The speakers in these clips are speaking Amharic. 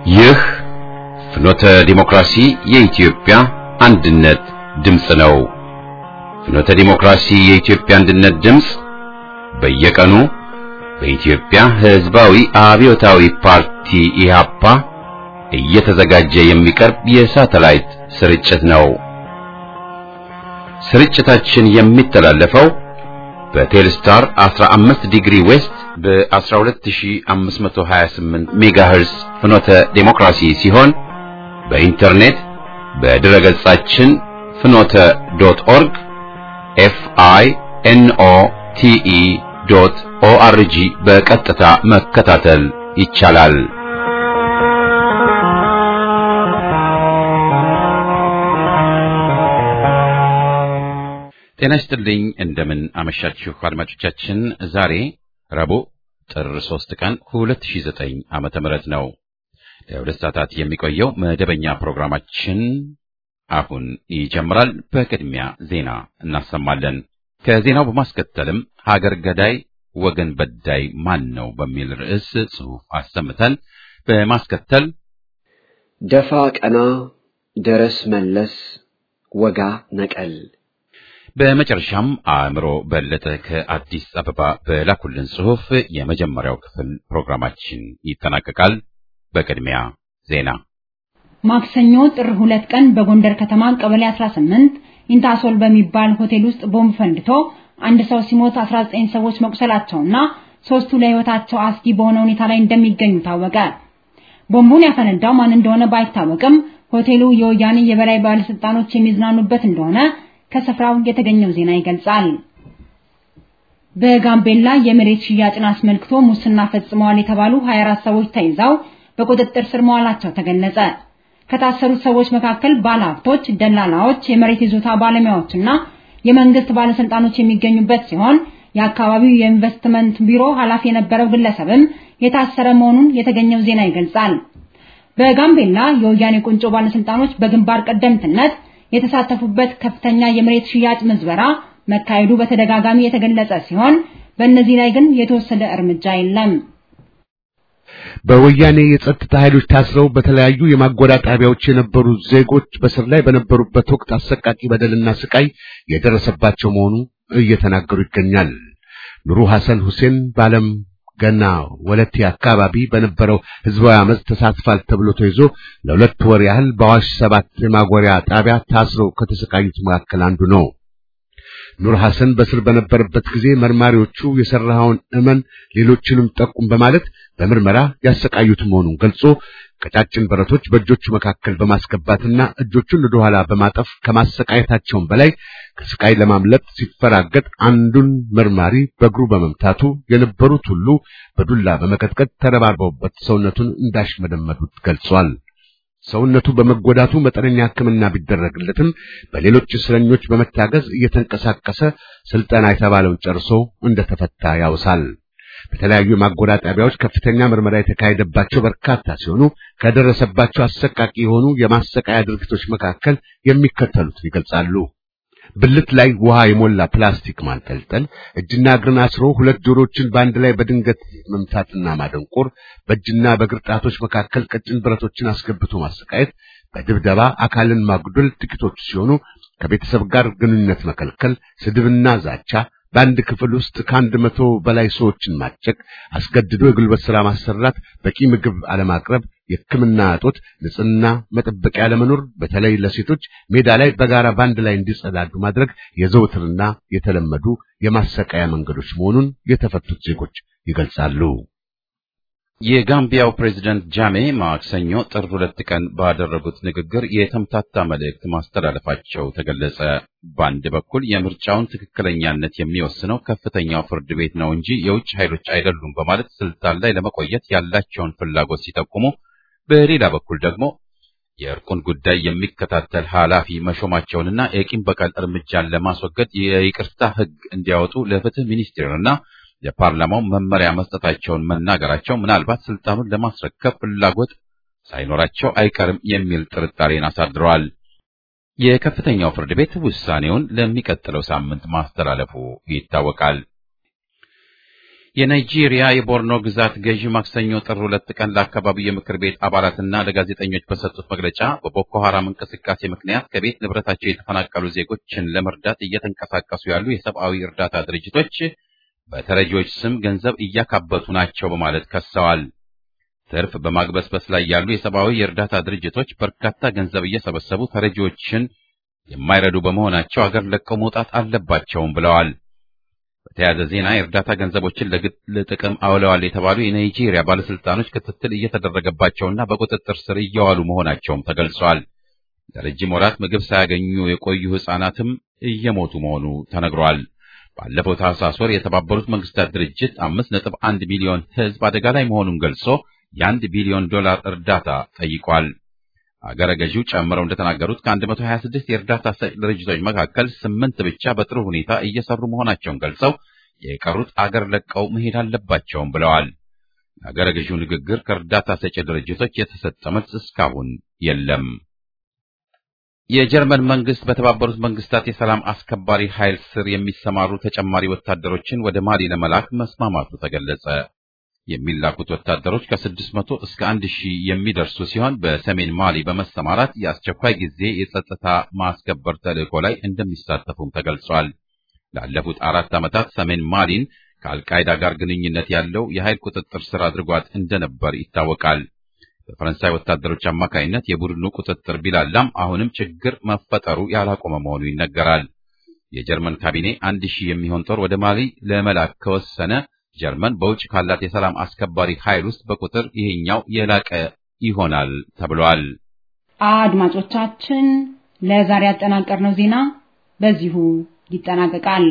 ይህ ፍኖተ ዲሞክራሲ የኢትዮጵያ አንድነት ድምፅ ነው። ፍኖተ ዲሞክራሲ የኢትዮጵያ አንድነት ድምፅ በየቀኑ በኢትዮጵያ ሕዝባዊ አብዮታዊ ፓርቲ ኢህአፓ እየተዘጋጀ የሚቀርብ የሳተላይት ስርጭት ነው። ስርጭታችን የሚተላለፈው በቴልስታር 15 ዲግሪ ዌስት በ12528 ሜጋሄርስ ፍኖተ ዴሞክራሲ ሲሆን በኢንተርኔት በድረ ገጻችን ፍኖተ ዶት ኦርግ ኤፍ አይ ኤን ኦ ቲ ኢ ዶት ኦ አር ጂ በቀጥታ መከታተል ይቻላል። ጤና ይስጥልኝ። እንደምን አመሻችሁ አድማጮቻችን። ዛሬ ረቡዕ ጥር 3 ቀን 2009 ዓመተ ምህረት ነው። ለሁለት ሰዓታት የሚቆየው መደበኛ ፕሮግራማችን አሁን ይጀምራል። በቅድሚያ ዜና እናሰማለን። ከዜናው በማስከተልም ሀገር ገዳይ ወገን በዳይ ማን ነው በሚል ርዕስ ጽሑፍ አሰምተን በማስከተል ደፋ ቀና፣ ደረስ መለስ፣ ወጋ ነቀል በመጨረሻም አእምሮ በለጠ ከአዲስ አበባ በላኩልን ጽሑፍ የመጀመሪያው ክፍል ፕሮግራማችን ይጠናቀቃል። በቅድሚያ ዜና። ማክሰኞ ጥር ሁለት ቀን በጎንደር ከተማ ቀበሌ 18 ኢንታሶል በሚባል ሆቴል ውስጥ ቦምብ ፈንድቶ አንድ ሰው ሲሞት 19 ሰዎች መቁሰላቸውና ሶስቱ ለሕይወታቸው አስጊ በሆነ ሁኔታ ላይ እንደሚገኙ ታወቀ። ቦምቡን ያፈነዳው ማን እንደሆነ ባይታወቅም ሆቴሉ የወያኔ የበላይ ባለስልጣኖች የሚዝናኑበት እንደሆነ ከስፍራው የተገኘው ዜና ይገልጻል። በጋምቤላ የመሬት ሽያጭን አስመልክቶ ሙስና ፈጽመዋል የተባሉ 24 ሰዎች ተይዘው በቁጥጥር ስር መዋላቸው ተገለጸ። ከታሰሩት ሰዎች መካከል ባለሀብቶች፣ ደላላዎች፣ የመሬት ይዞታ ባለሙያዎችና የመንግስት ባለስልጣኖች የሚገኙበት ሲሆን የአካባቢው የኢንቨስትመንት ቢሮ ኃላፊ የነበረው ግለሰብም የታሰረ መሆኑን የተገኘው ዜና ይገልጻል። በጋምቤላ የወያኔ ቁንጮ ባለስልጣኖች በግንባር ቀደምትነት የተሳተፉበት ከፍተኛ የመሬት ሽያጭ ምዝበራ መካሄዱ በተደጋጋሚ የተገለጸ ሲሆን በእነዚህ ላይ ግን የተወሰደ እርምጃ የለም። በወያኔ የጸጥታ ኃይሎች ታስረው በተለያዩ የማጎሪያ ጣቢያዎች የነበሩ ዜጎች በስር ላይ በነበሩበት ወቅት አሰቃቂ በደልና ስቃይ የደረሰባቸው መሆኑ እየተናገሩ ይገኛል። ኑሩ ሐሰን ሁሴን በዓለም ገና ወለቴ አካባቢ በነበረው ህዝባዊ አመፅ ተሳትፏል ተብሎ ተይዞ ለሁለት ወር ያህል በአዋሽ ሰባት የማጎሪያ ጣቢያ ታስረው ከተሰቃዩት መካከል አንዱ ነው። ኑር ሐሰን በስር በነበረበት ጊዜ መርማሪዎቹ የሰራኸውን እመን፣ ሌሎችንም ጠቁም በማለት በምርመራ ያሰቃዩት መሆኑን ገልጾ ቀጫጭን ብረቶች በእጆቹ መካከል በማስገባትና እጆቹን ወደ ኋላ በማጠፍ ከማሰቃየታቸውም በላይ ከስቃይ ለማምለጥ ሲፈራገጥ አንዱን መርማሪ በእግሩ በመምታቱ የነበሩት ሁሉ በዱላ በመቀጥቀጥ ተረባርበውበት ሰውነቱን እንዳሽመደመዱት ገልጿል። ሰውነቱ በመጎዳቱ መጠነኛ ሕክምና ቢደረግለትም በሌሎች እስረኞች በመታገዝ እየተንቀሳቀሰ ስልጠና የተባለውን ጨርሶ እንደተፈታ ያውሳል። በተለያዩ የማጎሪያ ጣቢያዎች ከፍተኛ ምርመራ የተካሄደባቸው በርካታ ሲሆኑ ከደረሰባቸው አሰቃቂ የሆኑ የማሰቃያ ድርጊቶች መካከል የሚከተሉትን ይገልጻሉ። ብልት ላይ ውሃ የሞላ ፕላስቲክ ማንጠልጠል፣ እጅና እግርን አስሮ ሁለት ጆሮችን በአንድ ላይ በድንገት መምታትና ማደንቆር፣ በእጅና በእግር ጣቶች መካከል ቀጭን ብረቶችን አስገብቶ ማሰቃየት፣ በድብደባ አካልን ማጉደል ጥቂቶቹ ሲሆኑ ከቤተሰብ ጋር ግንኙነት መከልከል፣ ስድብና ዛቻ በአንድ ክፍል ውስጥ ከአንድ መቶ በላይ ሰዎችን ማጨቅ፣ አስገድዶ የጉልበት ሥራ ማሰራት፣ በቂ ምግብ አለማቅረብ፣ የሕክምና እጦት፣ ንጽህና መጠበቂያ አለመኖር፣ በተለይ ለሴቶች ሜዳ ላይ በጋራ ባንድ ላይ እንዲጸዳዱ ማድረግ የዘውትርና የተለመዱ የማሰቃያ መንገዶች መሆኑን የተፈቱት ዜጎች ይገልጻሉ። የጋምቢያው ፕሬዝደንት ጃሜ ማክሰኞ ጥር ሁለት ቀን ባደረጉት ንግግር የተምታታ መልእክት ማስተላለፋቸው ተገለጸ። በአንድ በኩል የምርጫውን ትክክለኛነት የሚወስነው ከፍተኛው ፍርድ ቤት ነው እንጂ የውጭ ኃይሎች አይደሉም በማለት ስልጣን ላይ ለመቆየት ያላቸውን ፍላጎት ሲጠቁሙ፣ በሌላ በኩል ደግሞ የእርቁን ጉዳይ የሚከታተል ኃላፊ መሾማቸውንና የቂም በቀል እርምጃን ለማስወገድ የይቅርታ ሕግ እንዲያወጡ ለፍትህ ሚኒስቴርና የፓርላማው መመሪያ መስጠታቸውን መናገራቸው ምናልባት ስልጣኑን ለማስረከብ ፍላጎት ሳይኖራቸው አይቀርም የሚል ጥርጣሬን አሳድረዋል። የከፍተኛው ፍርድ ቤት ውሳኔውን ለሚቀጥለው ሳምንት ማስተላለፉ ይታወቃል። የናይጄሪያ የቦርኖ ግዛት ገዢ ማክሰኞ ጥር ሁለት ቀን ለአካባቢው የምክር ቤት አባላትና ለጋዜጠኞች በሰጡት መግለጫ በቦኮ ሐራም እንቅስቃሴ ምክንያት ከቤት ንብረታቸው የተፈናቀሉ ዜጎችን ለመርዳት እየተንቀሳቀሱ ያሉ የሰብአዊ እርዳታ ድርጅቶች በተረጂዎች ስም ገንዘብ እያካበቱ ናቸው በማለት ከሰዋል። ትርፍ በማግበስበስ ላይ ያሉ የሰብአዊ የእርዳታ ድርጅቶች በርካታ ገንዘብ እየሰበሰቡ ተረጂዎችን የማይረዱ በመሆናቸው አገር ለቀው መውጣት አለባቸውም ብለዋል። በተያያዘ ዜና የእርዳታ ገንዘቦችን ለግል ጥቅም አውለዋል የተባሉ የናይጄሪያ ባለስልጣኖች ክትትል እየተደረገባቸውና በቁጥጥር ስር እየዋሉ መሆናቸውም ተገልጿል። ለረጅም ወራት ምግብ ሳያገኙ የቆዩ ሕፃናትም እየሞቱ መሆኑ ተነግሯል። ባለፈው ታህሳስ ወር የተባበሩት መንግስታት ድርጅት አምስት ነጥብ አንድ ሚሊዮን ሕዝብ አደጋ ላይ መሆኑን ገልጾ የአንድ ቢሊዮን ዶላር እርዳታ ጠይቋል። አገረ ገዢው ጨምረው እንደተናገሩት ከ126 የእርዳታ ሰጪ ድርጅቶች መካከል ስምንት ብቻ በጥሩ ሁኔታ እየሰሩ መሆናቸውን ገልጸው የቀሩት አገር ለቀው መሄድ አለባቸውም ብለዋል። የአገረ ገዢው ንግግር ከእርዳታ ሰጪ ድርጅቶች የተሰጠ መልስ እስካሁን የለም። የጀርመን መንግስት በተባበሩት መንግስታት የሰላም አስከባሪ ኃይል ስር የሚሰማሩ ተጨማሪ ወታደሮችን ወደ ማሊ ለመላክ መስማማቱ ተገለጸ። የሚላኩት ወታደሮች ከ600 እስከ 1000 የሚደርሱ ሲሆን በሰሜን ማሊ በመሰማራት የአስቸኳይ ጊዜ የጸጥታ ማስከበር ተልዕኮ ላይ እንደሚሳተፉም ተገልጿል። ላለፉት አራት ዓመታት ሰሜን ማሊን ከአልቃይዳ ጋር ግንኙነት ያለው የኃይል ቁጥጥር ስር አድርጓት እንደነበር ይታወቃል። በፈረንሳይ ወታደሮች አማካይነት የቡድኑ ቁጥጥር ቢላላም አሁንም ችግር መፈጠሩ ያላቆመ መሆኑ ይነገራል። የጀርመን ካቢኔ አንድ ሺህ የሚሆን ጦር ወደ ማሊ ለመላክ ከወሰነ ጀርመን በውጭ ካላት የሰላም አስከባሪ ኃይል ውስጥ በቁጥር ይሄኛው የላቀ ይሆናል ተብሏል። አድማጮቻችን፣ ለዛሬ ያጠናቀርነው ዜና በዚሁ ይጠናቀቃል።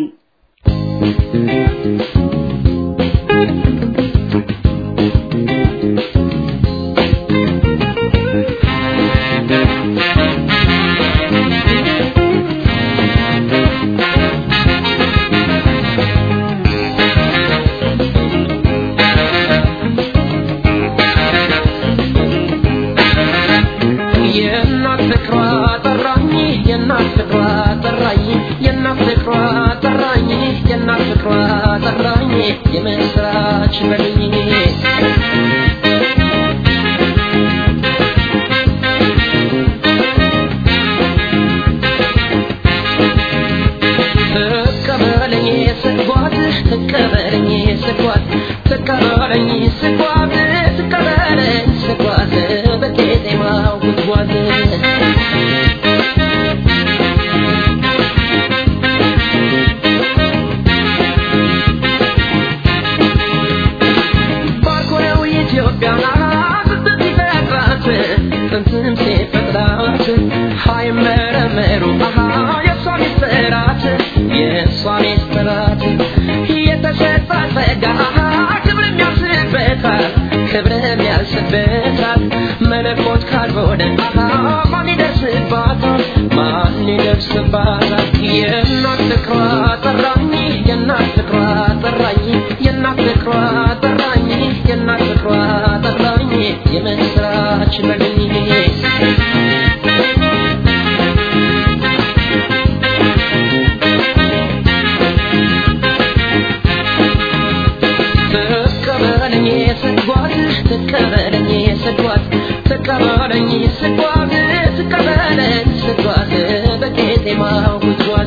የምስራች በልኝ ተቀበለኝ ስጓት ተቀበለኝ ስጓት ተቀበለኝ ስጓት ተቀበለኝ ስጓት በቄጤማው ጉድጓድ ባርኮነው ኢትዮጵያን ስትት ይፈጥራት ጥንትም ሲፈጥራት ሃይመረመሩ የእሷ ሚስጥራት የእሷ ሚስጥራት የተሰጣ ጸጋ ክብር የሚያስበታል ክብር የሚያስበታል መለኮት ካልሆነ ማን ይደርስባታል ማን ይደርስባታል የእናት ፍቅሯ ጠራኝ የእናት ፍቅሯ ጠራኝ የእናት ፍቅሯ ጠራኝ የእናት ፍቅሯ ጠራኝ የምስራች በልኝ ተቀበለኝ ስጓት ተቀበለኝ ስጓት ተቀበለኝ ስጓት ተቀበለኝ ስጓት በቄጤማው ጉድጓድ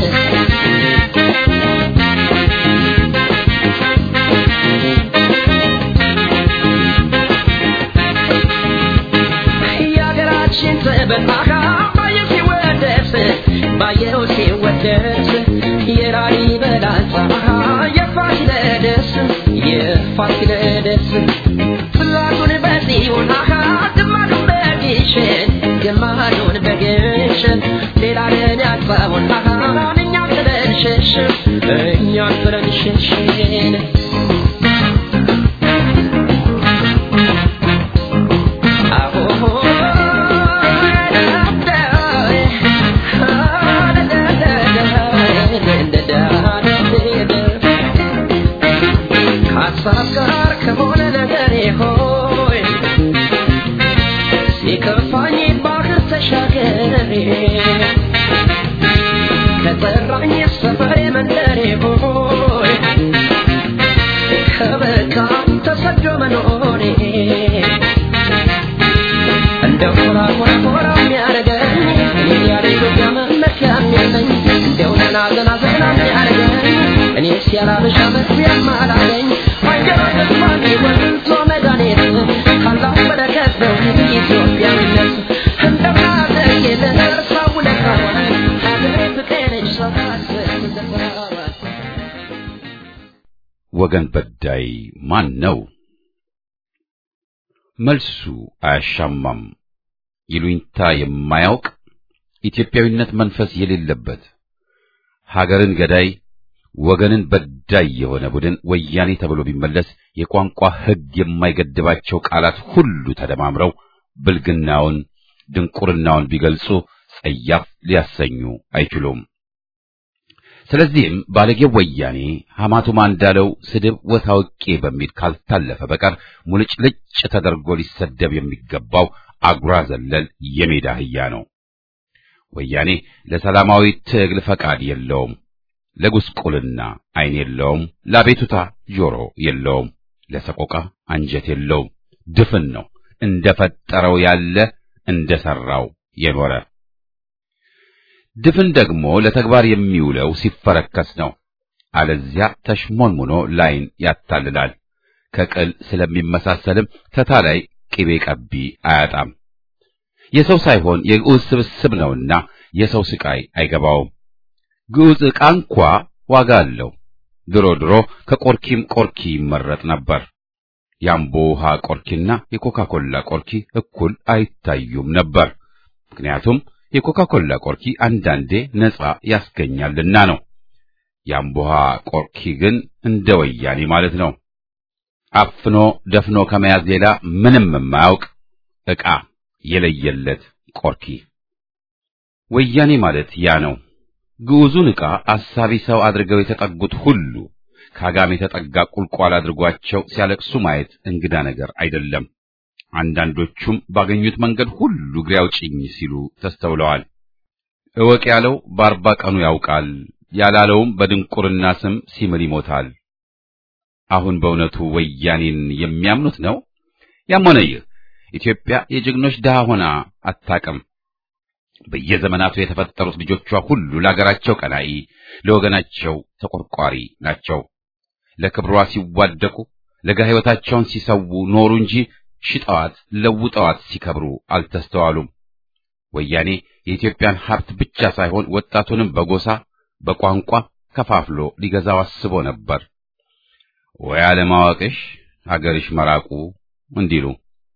የሀገራችን ጥበብ ባየው ሲወደስ ባየው ሲወደስ የላሊበላ ጸሐ የፋሲለደስ የፋሲለደስ ፍላቱን በጽዮን ግማዱን በግሸን ግማዱን በግሸን ሌላ ለን ያጥፋውን እኛ ጥለን ሸሽን እኛ ጥለን ሸሽን ከሀሳብ ጋር ከሆነ ነገር ሆይ ሲከፋኝ ባህር ተሻገሬ ከጠራኝ ሰፈሬ መንደሬ ሆይ ያላበሻ መግቢያም አላገኝ አይገባኝም ማን ወንዞ መድኃኒት ካላሁ በረከት ነው ኢትዮጵያዊነት እንደናዘጌ ለእርሳው ለካዋል ሀገሬ ፍቅርሽ ሰው ካስብ ወገን በዳይ ማን ነው? መልሱ አያሻማም። ይሉኝታ የማያውቅ ኢትዮጵያዊነት መንፈስ የሌለበት ሀገርን ገዳይ ወገንን በዳይ የሆነ ቡድን ወያኔ ተብሎ ቢመለስ የቋንቋ ሕግ የማይገድባቸው ቃላት ሁሉ ተደማምረው ብልግናውን፣ ድንቁርናውን ቢገልጹ ጸያፍ ሊያሰኙ አይችሉም። ስለዚህም ባለጌው ወያኔ ሐማቱማ እንዳለው ስድብ ወታውቄ በሚል ካልታለፈ በቀር ሙልጭልጭ ተደርጎ ሊሰደብ የሚገባው አጉራ ዘለል የሜዳ አህያ ነው። ወያኔ ለሰላማዊ ትግል ፈቃድ የለውም። ለጉስቁልና ዓይን የለውም። ለአቤቱታ ጆሮ የለውም። ለሰቆቃ አንጀት የለውም። ድፍን ነው። እንደፈጠረው ያለ እንደሰራው የኖረ ድፍን ደግሞ ለተግባር የሚውለው ሲፈረከስ ነው። አለዚያ ተሽሞንሙኖ ላይን ያታልላል። ከቅል ስለሚመሳሰልም ተታላይ ቅቤ ቀቢ አያጣም። የሰው ሳይሆን የግዑዝ ስብስብ ነውና የሰው ስቃይ አይገባውም። ግዑዝ ዕቃ እንኳ ዋጋ አለው። ድሮ ድሮ ከቆርኪም ቆርኪ ይመረጥ ነበር። የአምቦ ውሃ ቆርኪና የኮካ ኮላ ቆርኪ እኩል አይታዩም ነበር። ምክንያቱም የኮካ ኮላ ቆርኪ አንዳንዴ ነጻ ያስገኛልና ነው። የአምቦ ውሃ ቆርኪ ግን እንደ ወያኔ ማለት ነው። አፍኖ ደፍኖ ከመያዝ ሌላ ምንም የማያውቅ ዕቃ የለየለት ቆርኪ። ወያኔ ማለት ያ ነው። ግዑዙን ዕቃ አሳቢ ሰው አድርገው የተጠጉት ሁሉ ከአጋም የተጠጋ ቁልቋል አድርጓቸው ሲያለቅሱ ማየት እንግዳ ነገር አይደለም። አንዳንዶቹም ባገኙት መንገድ ሁሉ እግሬ አውጭኝ ሲሉ ተስተውለዋል። እወቅ ያለው በአርባ ቀኑ ያውቃል፣ ያላለውም በድንቁርና ስም ሲምል ይሞታል። አሁን በእውነቱ ወያኔን የሚያምኑት ነው? ያም ሆነ ይህ ኢትዮጵያ የጀግኖች ድሃ ሆና አታቅም። በየዘመናቱ የተፈጠሩት ልጆቿ ሁሉ ለአገራቸው ቀናኢ፣ ለወገናቸው ተቆርቋሪ ናቸው። ለክብሯ ሲዋደቁ ለጋ ሕይወታቸውን ሲሰዉ ኖሩ እንጂ ሽጠዋት ለውጠዋት ሲከብሩ አልተስተዋሉም። ወያኔ የኢትዮጵያን ሀብት ብቻ ሳይሆን ወጣቱንም በጎሳ በቋንቋ ከፋፍሎ ሊገዛው አስቦ ነበር። ወይ አለማወቅሽ አገርሽ መራቁ እንዲሉ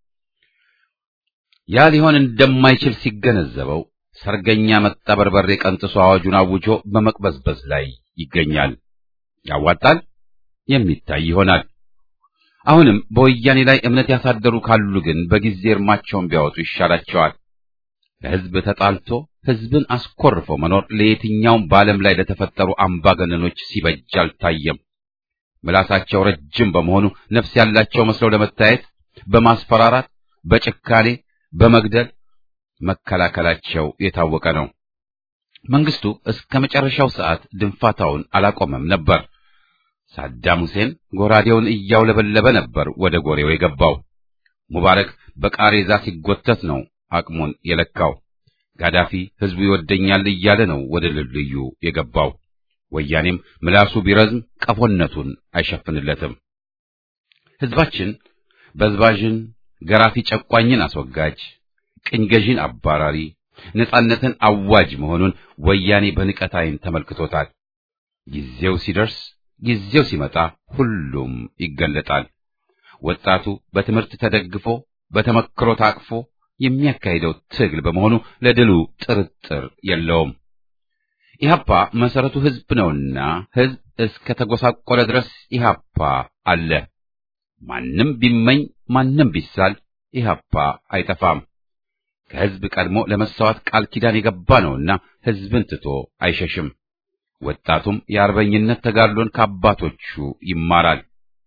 ያ ሊሆን እንደማይችል ሲገነዘበው ሰርገኛ መጣ በርበሬ ቀንጥሶ አዋጁን አውጆ በመቅበዝበዝ ላይ ይገኛል። ያዋጣል፣ የሚታይ ይሆናል። አሁንም በወያኔ ላይ እምነት ያሳደሩ ካሉ ግን በጊዜ እርማቸውን ቢያወጡ ይሻላቸዋል። ለሕዝብ ተጣልቶ ሕዝብን አስኮርፎ መኖር ለየትኛውም በዓለም ላይ ለተፈጠሩ አምባገነኖች ሲበጅ አልታየም። ምላሳቸው ረጅም በመሆኑ ነፍስ ያላቸው መስለው ለመታየት በማስፈራራት፣ በጭካኔ፣ በመግደል መከላከላቸው የታወቀ ነው። መንግስቱ እስከ መጨረሻው ሰዓት ድንፋታውን አላቆመም ነበር። ሳዳም ሁሴን ጎራዴውን እያውለበለበ ነበር ወደ ጎሬው የገባው። ሙባረክ በቃሬዛ ሲጎተት ነው አቅሙን የለካው። ጋዳፊ ሕዝቡ ይወደኛል እያለ ነው ወደ ልልዩ የገባው። ወያኔም ምላሱ ቢረዝም ቀፎነቱን አይሸፍንለትም። ሕዝባችን በዝባዥን፣ ገራፊ ጨቋኝን አስወጋጅ፣ ቅኝ ገዢን አባራሪ፣ ነጻነትን አዋጅ መሆኑን ወያኔ በንቀት ዓይን ተመልክቶታል። ጊዜው ሲደርስ ጊዜው ሲመጣ ሁሉም ይገለጣል። ወጣቱ በትምህርት ተደግፎ በተመክሮ ታቅፎ የሚያካሂደው ትግል በመሆኑ ለድሉ ጥርጥር የለውም። ኢህአፓ መሰረቱ ህዝብ ነውና ህዝብ እስከ ተጎሳቆለ ድረስ ኢህአፓ አለ። ማንም ቢመኝ ማንም ቢሳል ኢህአፓ አይጠፋም። ከህዝብ ቀድሞ ለመሰዋት ቃል ኪዳን የገባ ነውና ህዝብን ትቶ አይሸሽም። ወጣቱም የአርበኝነት ተጋድሎን ከአባቶቹ ይማራል።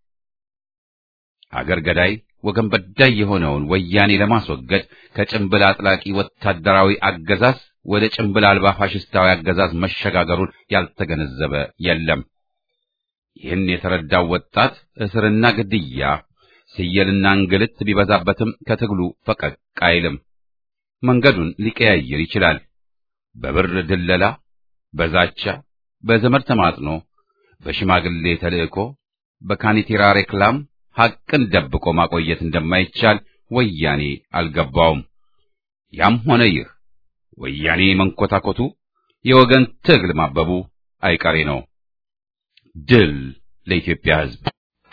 አገር ገዳይ ወገን በዳይ የሆነውን ወያኔ ለማስወገድ ከጭንብል አጥላቂ ወታደራዊ አገዛዝ ወደ ጭንብል አልባ ፋሽስታዊ አገዛዝ መሸጋገሩን ያልተገነዘበ የለም። ይህን የተረዳው ወጣት እስርና ግድያ፣ ስየልና እንግልት ቢበዛበትም ከትግሉ ፈቀቅ አይልም። መንገዱን ሊቀያየር ይችላል። በብር ድለላ፣ በዛቻ፣ በዘመድ ተማጥኖ፣ በሽማግሌ ተልእኮ በካኒቴራ ሬክላም ሐቅን ደብቆ ማቆየት እንደማይቻል ወያኔ አልገባውም። ያም ሆነ ይህ ወያኔ መንኮታኮቱ የወገን ትግል ማበቡ አይቀሬ ነው። ድል ለኢትዮጵያ ሕዝብ!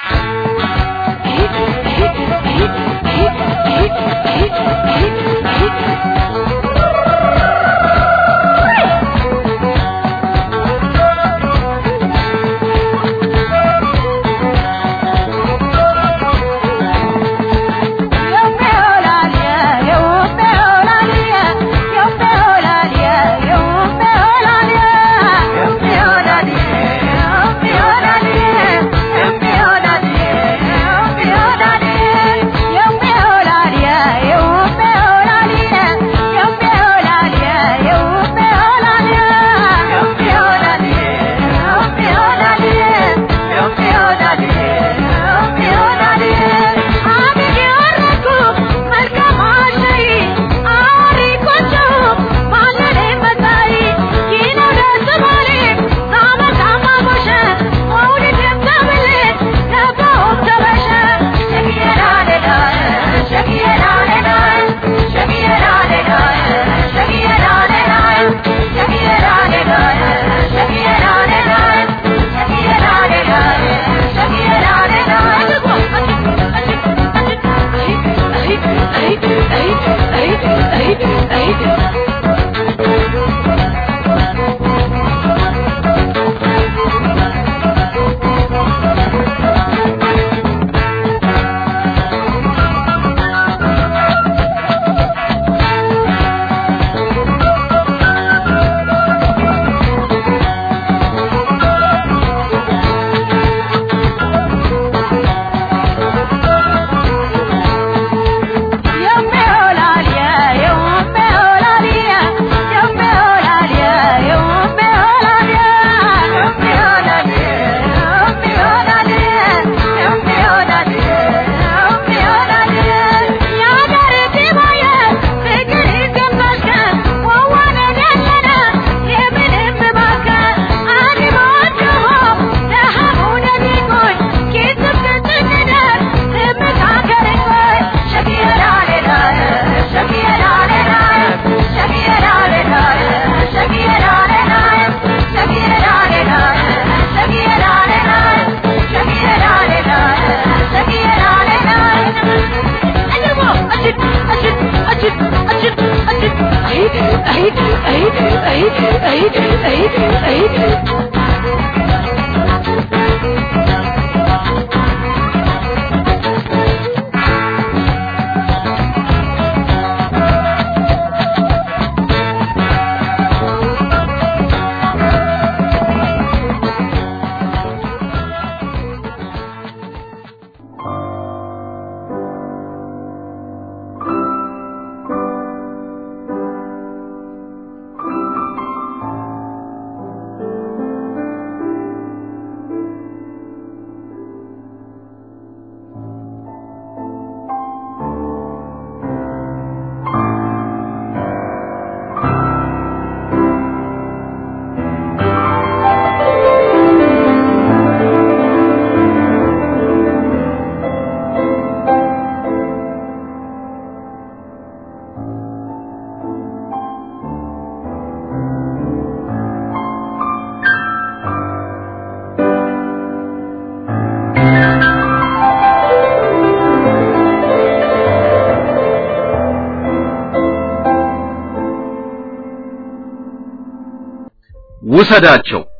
ውሰዳቸው።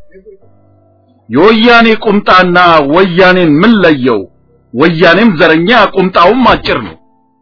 የወያኔ ቁምጣና ወያኔን ምን ለየው? ወያኔም ዘረኛ ቁምጣውም አጭር ነው።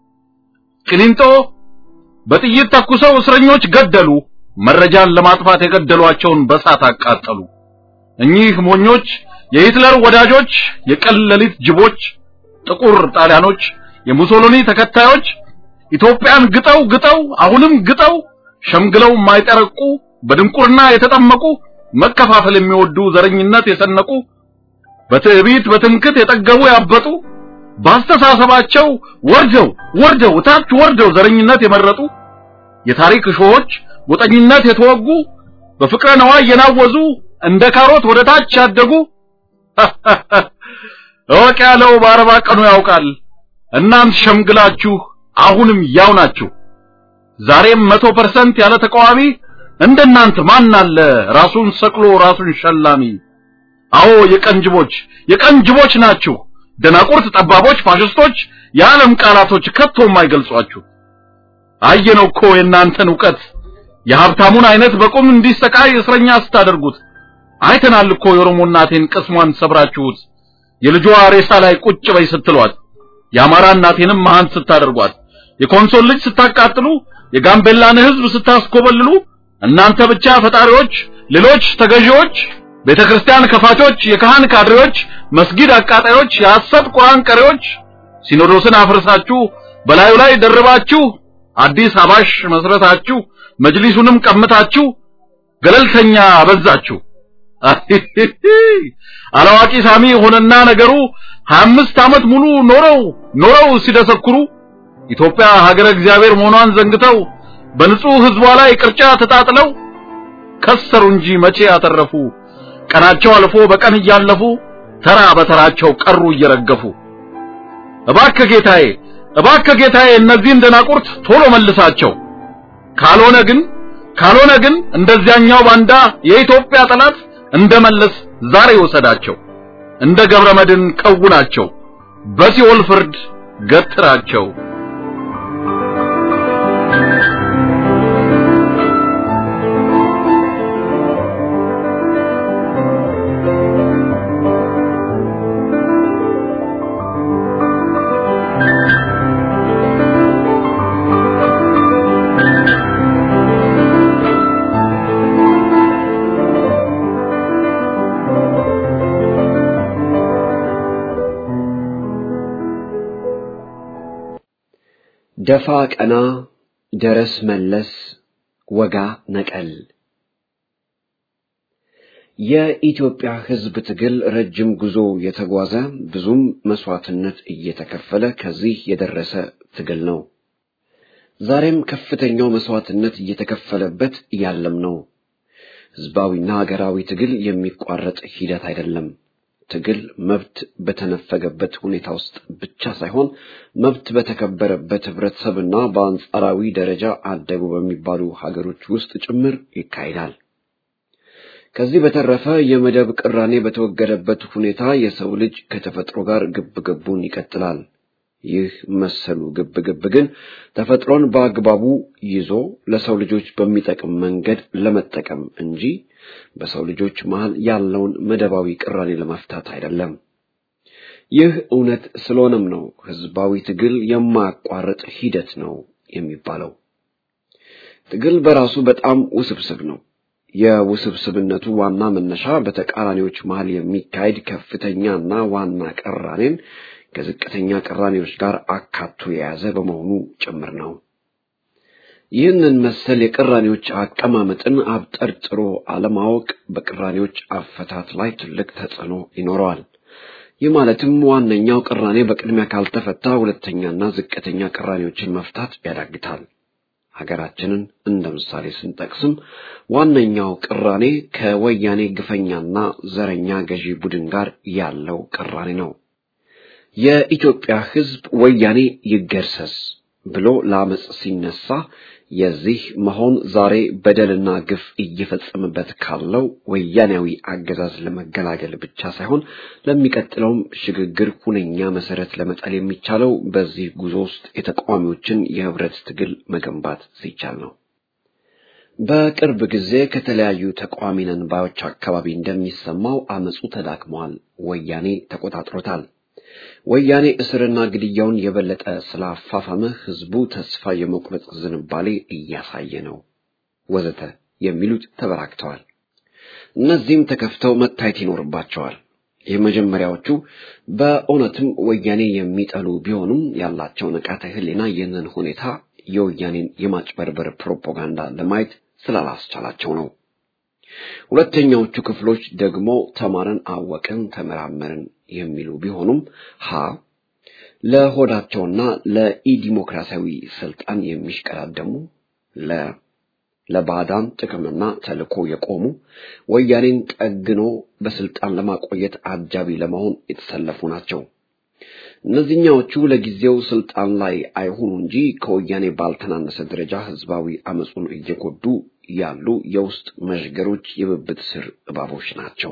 ቅሊንጦ በጥይት ተኩሰው እስረኞች ገደሉ። መረጃን ለማጥፋት የገደሏቸውን በሳት አቃጠሉ። እኚህ ሞኞች የሂትለር ወዳጆች፣ የቀን ሌሊት ጅቦች፣ ጥቁር ጣሊያኖች፣ የሙሶሎኒ ተከታዮች ኢትዮጵያን ግጠው ግጠው አሁንም ግጠው ሸምግለው የማይጠረቁ በድንቁርና የተጠመቁ መከፋፈል የሚወዱ ዘረኝነት የሰነቁ በትዕቢት በትምክት የጠገቡ ያበጡ በአስተሳሰባቸው ወርደው ወርደው ታች ወርደው ዘረኝነት የመረጡ የታሪክ እሾሆች ጎጠኝነት የተወጉ በፍቅረ ነዋይ የናወዙ እንደ ካሮት ወደ ታች ያደጉ እወቅ ያለው በአርባ ቀኑ ያውቃል። እናንት ሸምግላችሁ አሁንም ያው ናችሁ። ዛሬም መቶ ፐርሰንት ያለ ተቃዋሚ እንደናንተ ማን አለ ራሱን ሰቅሎ ራሱን ሸላሚ? አዎ የቀንጅቦች የቀንጅቦች ናችሁ። ደናቁርት፣ ጠባቦች፣ ፋሽስቶች የዓለም ቃላቶች ከቶ የማይገልጿችሁ። አየነው እኮ የእናንተን ዕውቀት የሀብታሙን አይነት በቁም እንዲሰቃይ እስረኛ ስታደርጉት አይተናል እኮ የኦሮሞ እናቴን ቅስሟን ሰብራችሁት የልጇ ሬሳ ላይ ቁጭ በይ ስትሏት የአማራ እናቴንም መሃን ስታደርጓት የኮንሶል ልጅ ስታቃጥሉ የጋምቤላን ሕዝብ ስታስኮበልሉ እናንተ ብቻ ፈጣሪዎች፣ ሌሎች ተገዢዎች፣ ቤተክርስቲያን ከፋቾች፣ የካህን ካድሬዎች፣ መስጊድ አቃጣዮች፣ የሐሰት ቁርአን ቀሪዎች ሲኖዶስን አፍርሳችሁ በላዩ ላይ ደርባችሁ አዲስ አባሽ መስረታችሁ መጅሊሱንም ቀምታችሁ ገለልተኛ አበዛችሁ። አላዋቂ ሳሚ ሆነና ነገሩ 25 ዓመት ሙሉ ኖረው ኖረው ሲደሰኩሩ ኢትዮጵያ ሀገረ እግዚአብሔር መሆኗን ዘንግተው በንጹህ ህዝቧ ላይ ቅርጫ ተጣጥለው ከሰሩ እንጂ መቼ ያተረፉ። ቀናቸው አልፎ በቀን እያለፉ ተራ በተራቸው ቀሩ እየረገፉ። እባክህ ጌታዬ፣ እባክህ ጌታዬ እነዚህን ደናቁርት ቶሎ መልሳቸው። ካልሆነ ግን ካልሆነ ግን እንደዚያኛው ባንዳ የኢትዮጵያ ጠላት እንደመለስ ዛሬ ወሰዳቸው። እንደ ገብረ መድን ከውናቸው፣ በሲኦል ፍርድ ገትራቸው። ደፋ ቀና፣ ደረስ መለስ፣ ወጋ ነቀል። የኢትዮጵያ ሕዝብ ትግል ረጅም ጉዞ የተጓዘ ብዙም መስዋዕትነት እየተከፈለ ከዚህ የደረሰ ትግል ነው። ዛሬም ከፍተኛው መስዋዕትነት እየተከፈለበት ያለም ነው። ሕዝባዊና ሀገራዊ ትግል የሚቋረጥ ሂደት አይደለም። ትግል መብት በተነፈገበት ሁኔታ ውስጥ ብቻ ሳይሆን መብት በተከበረበት ህብረተሰብና በአንጻራዊ ደረጃ አደጉ በሚባሉ ሀገሮች ውስጥ ጭምር ይካሄዳል። ከዚህ በተረፈ የመደብ ቅራኔ በተወገደበት ሁኔታ የሰው ልጅ ከተፈጥሮ ጋር ግብ ግቡን ይቀጥላል። ይህ መሰሉ ግብ ግብ ግን ተፈጥሮን በአግባቡ ይዞ ለሰው ልጆች በሚጠቅም መንገድ ለመጠቀም እንጂ በሰው ልጆች መሃል ያለውን መደባዊ ቅራኔ ለመፍታት አይደለም። ይህ እውነት ስለሆነም ነው ህዝባዊ ትግል የማያቋርጥ ሂደት ነው የሚባለው። ትግል በራሱ በጣም ውስብስብ ነው። የውስብስብነቱ ዋና መነሻ በተቃራኒዎች መሃል የሚካሄድ ከፍተኛና ዋና ቅራኔን ከዝቅተኛ ቅራኔዎች ጋር አካቶ የያዘ በመሆኑ ጭምር ነው። ይህንን መሰል የቅራኔዎች አቀማመጥን አብጠርጥሮ አለማወቅ በቅራኔዎች አፈታት ላይ ትልቅ ተጽዕኖ ይኖረዋል። ይህ ማለትም ዋነኛው ቅራኔ በቅድሚያ ካልተፈታ ሁለተኛና ዝቅተኛ ቅራኔዎችን መፍታት ያዳግታል። ሀገራችንን እንደ ምሳሌ ስንጠቅስም ዋነኛው ቅራኔ ከወያኔ ግፈኛና ዘረኛ ገዢ ቡድን ጋር ያለው ቅራኔ ነው። የኢትዮጵያ ሕዝብ ወያኔ ይገርሰስ ብሎ ለአመፅ ሲነሳ የዚህ መሆን ዛሬ በደልና ግፍ እየፈጸመበት ካለው ወያኔያዊ አገዛዝ ለመገላገል ብቻ ሳይሆን ለሚቀጥለውም ሽግግር ሁነኛ መሰረት ለመጣል የሚቻለው በዚህ ጉዞ ውስጥ የተቃዋሚዎችን የህብረት ትግል መገንባት ሲቻል ነው። በቅርብ ጊዜ ከተለያዩ ተቃዋሚ ነን ባዮች አካባቢ እንደሚሰማው አመፁ ተዳክሟል፣ ወያኔ ተቆጣጥሮታል። ወያኔ እስርና ግድያውን የበለጠ ስላፋፋመ ህዝቡ ተስፋ የመቁረጥ ዝንባሌ እያሳየ ነው ወዘተ የሚሉት ተበራክተዋል። እነዚህም ተከፍተው መታየት ይኖርባቸዋል። የመጀመሪያዎቹ በእውነትም ወያኔ የሚጠሉ ቢሆኑም ያላቸው ንቃተ ህሊና ይህንን ሁኔታ የወያኔን የማጭበርበር ፕሮፓጋንዳ ለማየት ስላላስቻላቸው ነው። ሁለተኛዎቹ ክፍሎች ደግሞ ተማርን፣ አወቅን፣ ተመራመርን የሚሉ ቢሆኑም ሀ ለሆዳቸውና ለኢዲሞክራሲያዊ ስልጣን የሚሽቀዳደሙ ለ ለባዕዳን ጥቅምና ተልዕኮ የቆሙ ወያኔን ጠግኖ በስልጣን ለማቆየት አጃቢ ለመሆን የተሰለፉ ናቸው። እነዚህኛዎቹ ለጊዜው ስልጣን ላይ አይሆኑ እንጂ ከወያኔ ባልተናነሰ ደረጃ ህዝባዊ አመፁን እየጎዱ ያሉ የውስጥ መዥገሮች የብብት ስር እባቦች ናቸው።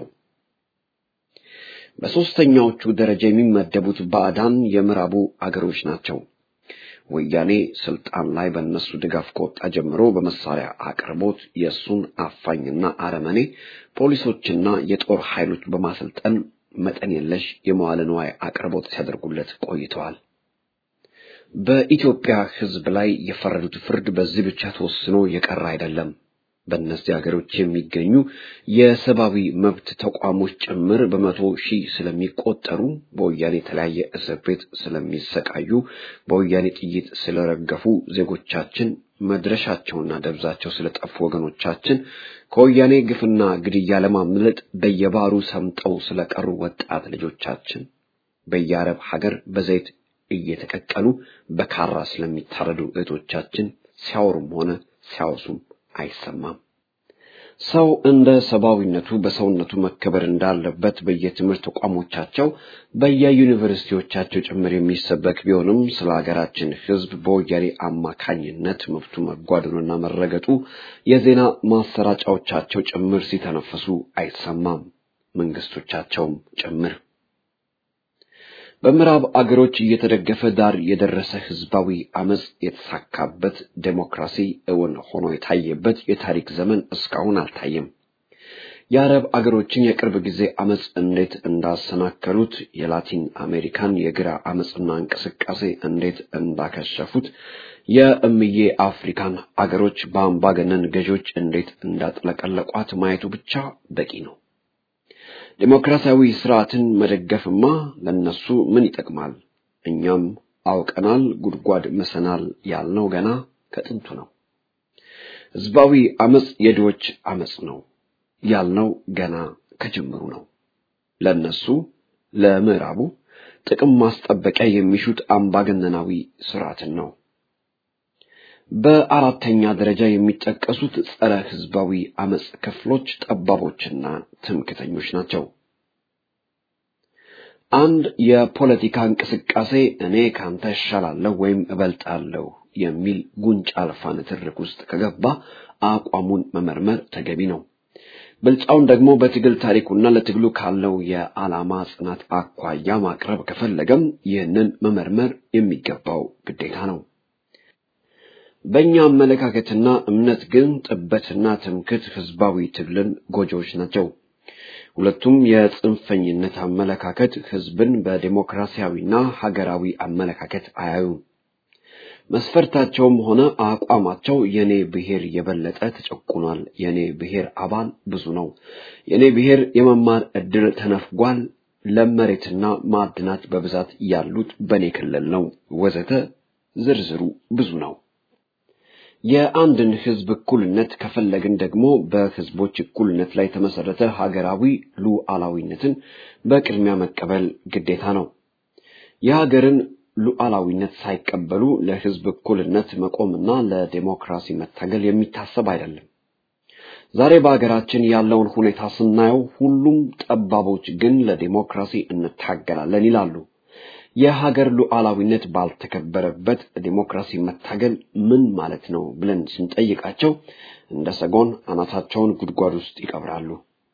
በሦስተኛዎቹ ደረጃ የሚመደቡት ባዕዳን የምዕራቡ አገሮች ናቸው። ወያኔ ስልጣን ላይ በእነሱ ድጋፍ ከወጣ ጀምሮ በመሳሪያ አቅርቦት የእሱን አፋኝና አረመኔ ፖሊሶችና የጦር ኃይሎች በማሰልጠን መጠን የለሽ የመዋለ ንዋይ አቅርቦት ሲያደርጉለት ቆይተዋል። በኢትዮጵያ ሕዝብ ላይ የፈረዱት ፍርድ በዚህ ብቻ ተወስኖ የቀረ አይደለም። በእነዚህ ሀገሮች የሚገኙ የሰብአዊ መብት ተቋሞች ጭምር በመቶ ሺህ ስለሚቆጠሩ በወያኔ የተለያየ እስር ቤት ስለሚሰቃዩ በወያኔ ጥይት ስለረገፉ ዜጎቻችን መድረሻቸውና ደብዛቸው ስለጠፉ ወገኖቻችን ከወያኔ ግፍና ግድያ ለማምለጥ በየባሩ ሰምጠው ስለቀሩ ወጣት ልጆቻችን በየአረብ ሀገር በዘይት እየተቀቀሉ በካራ ስለሚታረዱ እህቶቻችን ሲያወሩም ሆነ ሲያወሱም አይሰማም። ሰው እንደ ሰብአዊነቱ በሰውነቱ መከበር እንዳለበት በየትምህርት ተቋሞቻቸው በየዩኒቨርሲቲዎቻቸው ጭምር የሚሰበክ ቢሆንም ስለ ሀገራችን ሕዝብ በወያኔ አማካኝነት መብቱ መጓደሉና መረገጡ የዜና ማሰራጫዎቻቸው ጭምር ሲተነፍሱ አይሰማም፣ መንግስቶቻቸውም ጭምር። በምዕራብ አገሮች እየተደገፈ ዳር የደረሰ ህዝባዊ አመጽ የተሳካበት ዴሞክራሲ እውን ሆኖ የታየበት የታሪክ ዘመን እስካሁን አልታየም። የአረብ አገሮችን የቅርብ ጊዜ አመጽ እንዴት እንዳሰናከሉት፣ የላቲን አሜሪካን የግራ አመጽና እንቅስቃሴ እንዴት እንዳከሸፉት፣ የእምዬ አፍሪካን አገሮች በአምባገነን ገዢዎች እንዴት እንዳጥለቀለቋት ማየቱ ብቻ በቂ ነው። ዴሞክራሲያዊ ስርዓትን መደገፍማ ለነሱ ምን ይጠቅማል? እኛም አውቀናል፣ ጉድጓድ ምሰናል ያልነው ገና ከጥንቱ ነው። ህዝባዊ አመጽ የድሆች አመጽ ነው ያልነው ገና ከጅምሩ ነው። ለነሱ ለምዕራቡ ጥቅም ማስጠበቂያ የሚሹት አምባገነናዊ ስርዓትን ነው። በአራተኛ ደረጃ የሚጠቀሱት ጸረ ህዝባዊ አመጽ ክፍሎች ጠባቦችና ትምክተኞች ናቸው። አንድ የፖለቲካ እንቅስቃሴ እኔ ካንተ እሻላለሁ ወይም እበልጣለሁ የሚል ጉንጭ አልፋ ንትርክ ውስጥ ከገባ አቋሙን መመርመር ተገቢ ነው። ብልጫውን ደግሞ በትግል ታሪኩና ለትግሉ ካለው የዓላማ ጽናት አኳያ ማቅረብ ከፈለገም ይህንን መመርመር የሚገባው ግዴታ ነው። በእኛ አመለካከትና እምነት ግን ጥበትና ትምክት ህዝባዊ ትግልን ጎጆዎች ናቸው። ሁለቱም የጽንፈኝነት አመለካከት ህዝብን በዴሞክራሲያዊና ሀገራዊ አመለካከት አያዩም። መስፈርታቸውም ሆነ አቋማቸው የኔ ብሔር የበለጠ ተጨቁኗል፣ የኔ ብሔር አባል ብዙ ነው፣ የኔ ብሔር የመማር እድል ተነፍጓል፣ ለመሬትና ማዕድናት በብዛት ያሉት በኔ ክልል ነው፣ ወዘተ ዝርዝሩ ብዙ ነው። የአንድን ህዝብ እኩልነት ከፈለግን ደግሞ በህዝቦች እኩልነት ላይ የተመሰረተ ሀገራዊ ሉዓላዊነትን በቅድሚያ መቀበል ግዴታ ነው። የሀገርን ሉዓላዊነት ሳይቀበሉ ለህዝብ እኩልነት መቆምና ለዴሞክራሲ መታገል የሚታሰብ አይደለም። ዛሬ በሀገራችን ያለውን ሁኔታ ስናየው ሁሉም ጠባቦች ግን ለዴሞክራሲ እንታገላለን ይላሉ። የሀገር ሉዓላዊነት ባልተከበረበት ዴሞክራሲ መታገል ምን ማለት ነው ብለን ስንጠይቃቸው እንደ ሰጎን አናታቸውን ጉድጓድ ውስጥ ይቀብራሉ።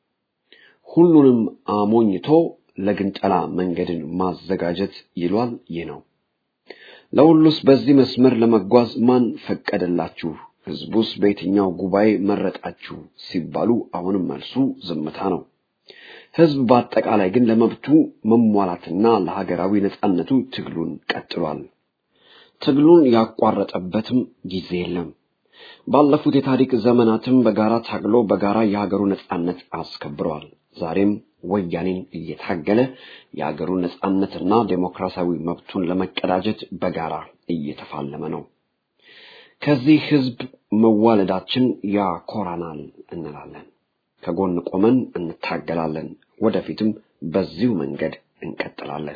ሁሉንም አሞኝቶ ለግንጠላ መንገድን ማዘጋጀት ይሏል። ይህ ነው። ለሁሉስ በዚህ መስመር ለመጓዝ ማን ፈቀደላችሁ? ህዝቡስ በየትኛው ጉባኤ መረጣችሁ? ሲባሉ አሁንም መልሱ ዝምታ ነው። ህዝብ በአጠቃላይ ግን ለመብቱ መሟላትና ለሀገራዊ ነጻነቱ ትግሉን ቀጥሏል። ትግሉን ያቋረጠበትም ጊዜ የለም። ባለፉት የታሪክ ዘመናትም በጋራ ታግሎ በጋራ የሀገሩ ነጻነት አስከብረዋል። ዛሬም ወያኔን እየታገለ የሀገሩን ነጻነትና ዴሞክራሲያዊ መብቱን ለመቀዳጀት በጋራ እየተፋለመ ነው። ከዚህ ህዝብ መዋለዳችን ያኮራናል እንላለን። ከጎን ቆመን እንታገላለን። ወደፊትም በዚሁ መንገድ እንቀጥላለን።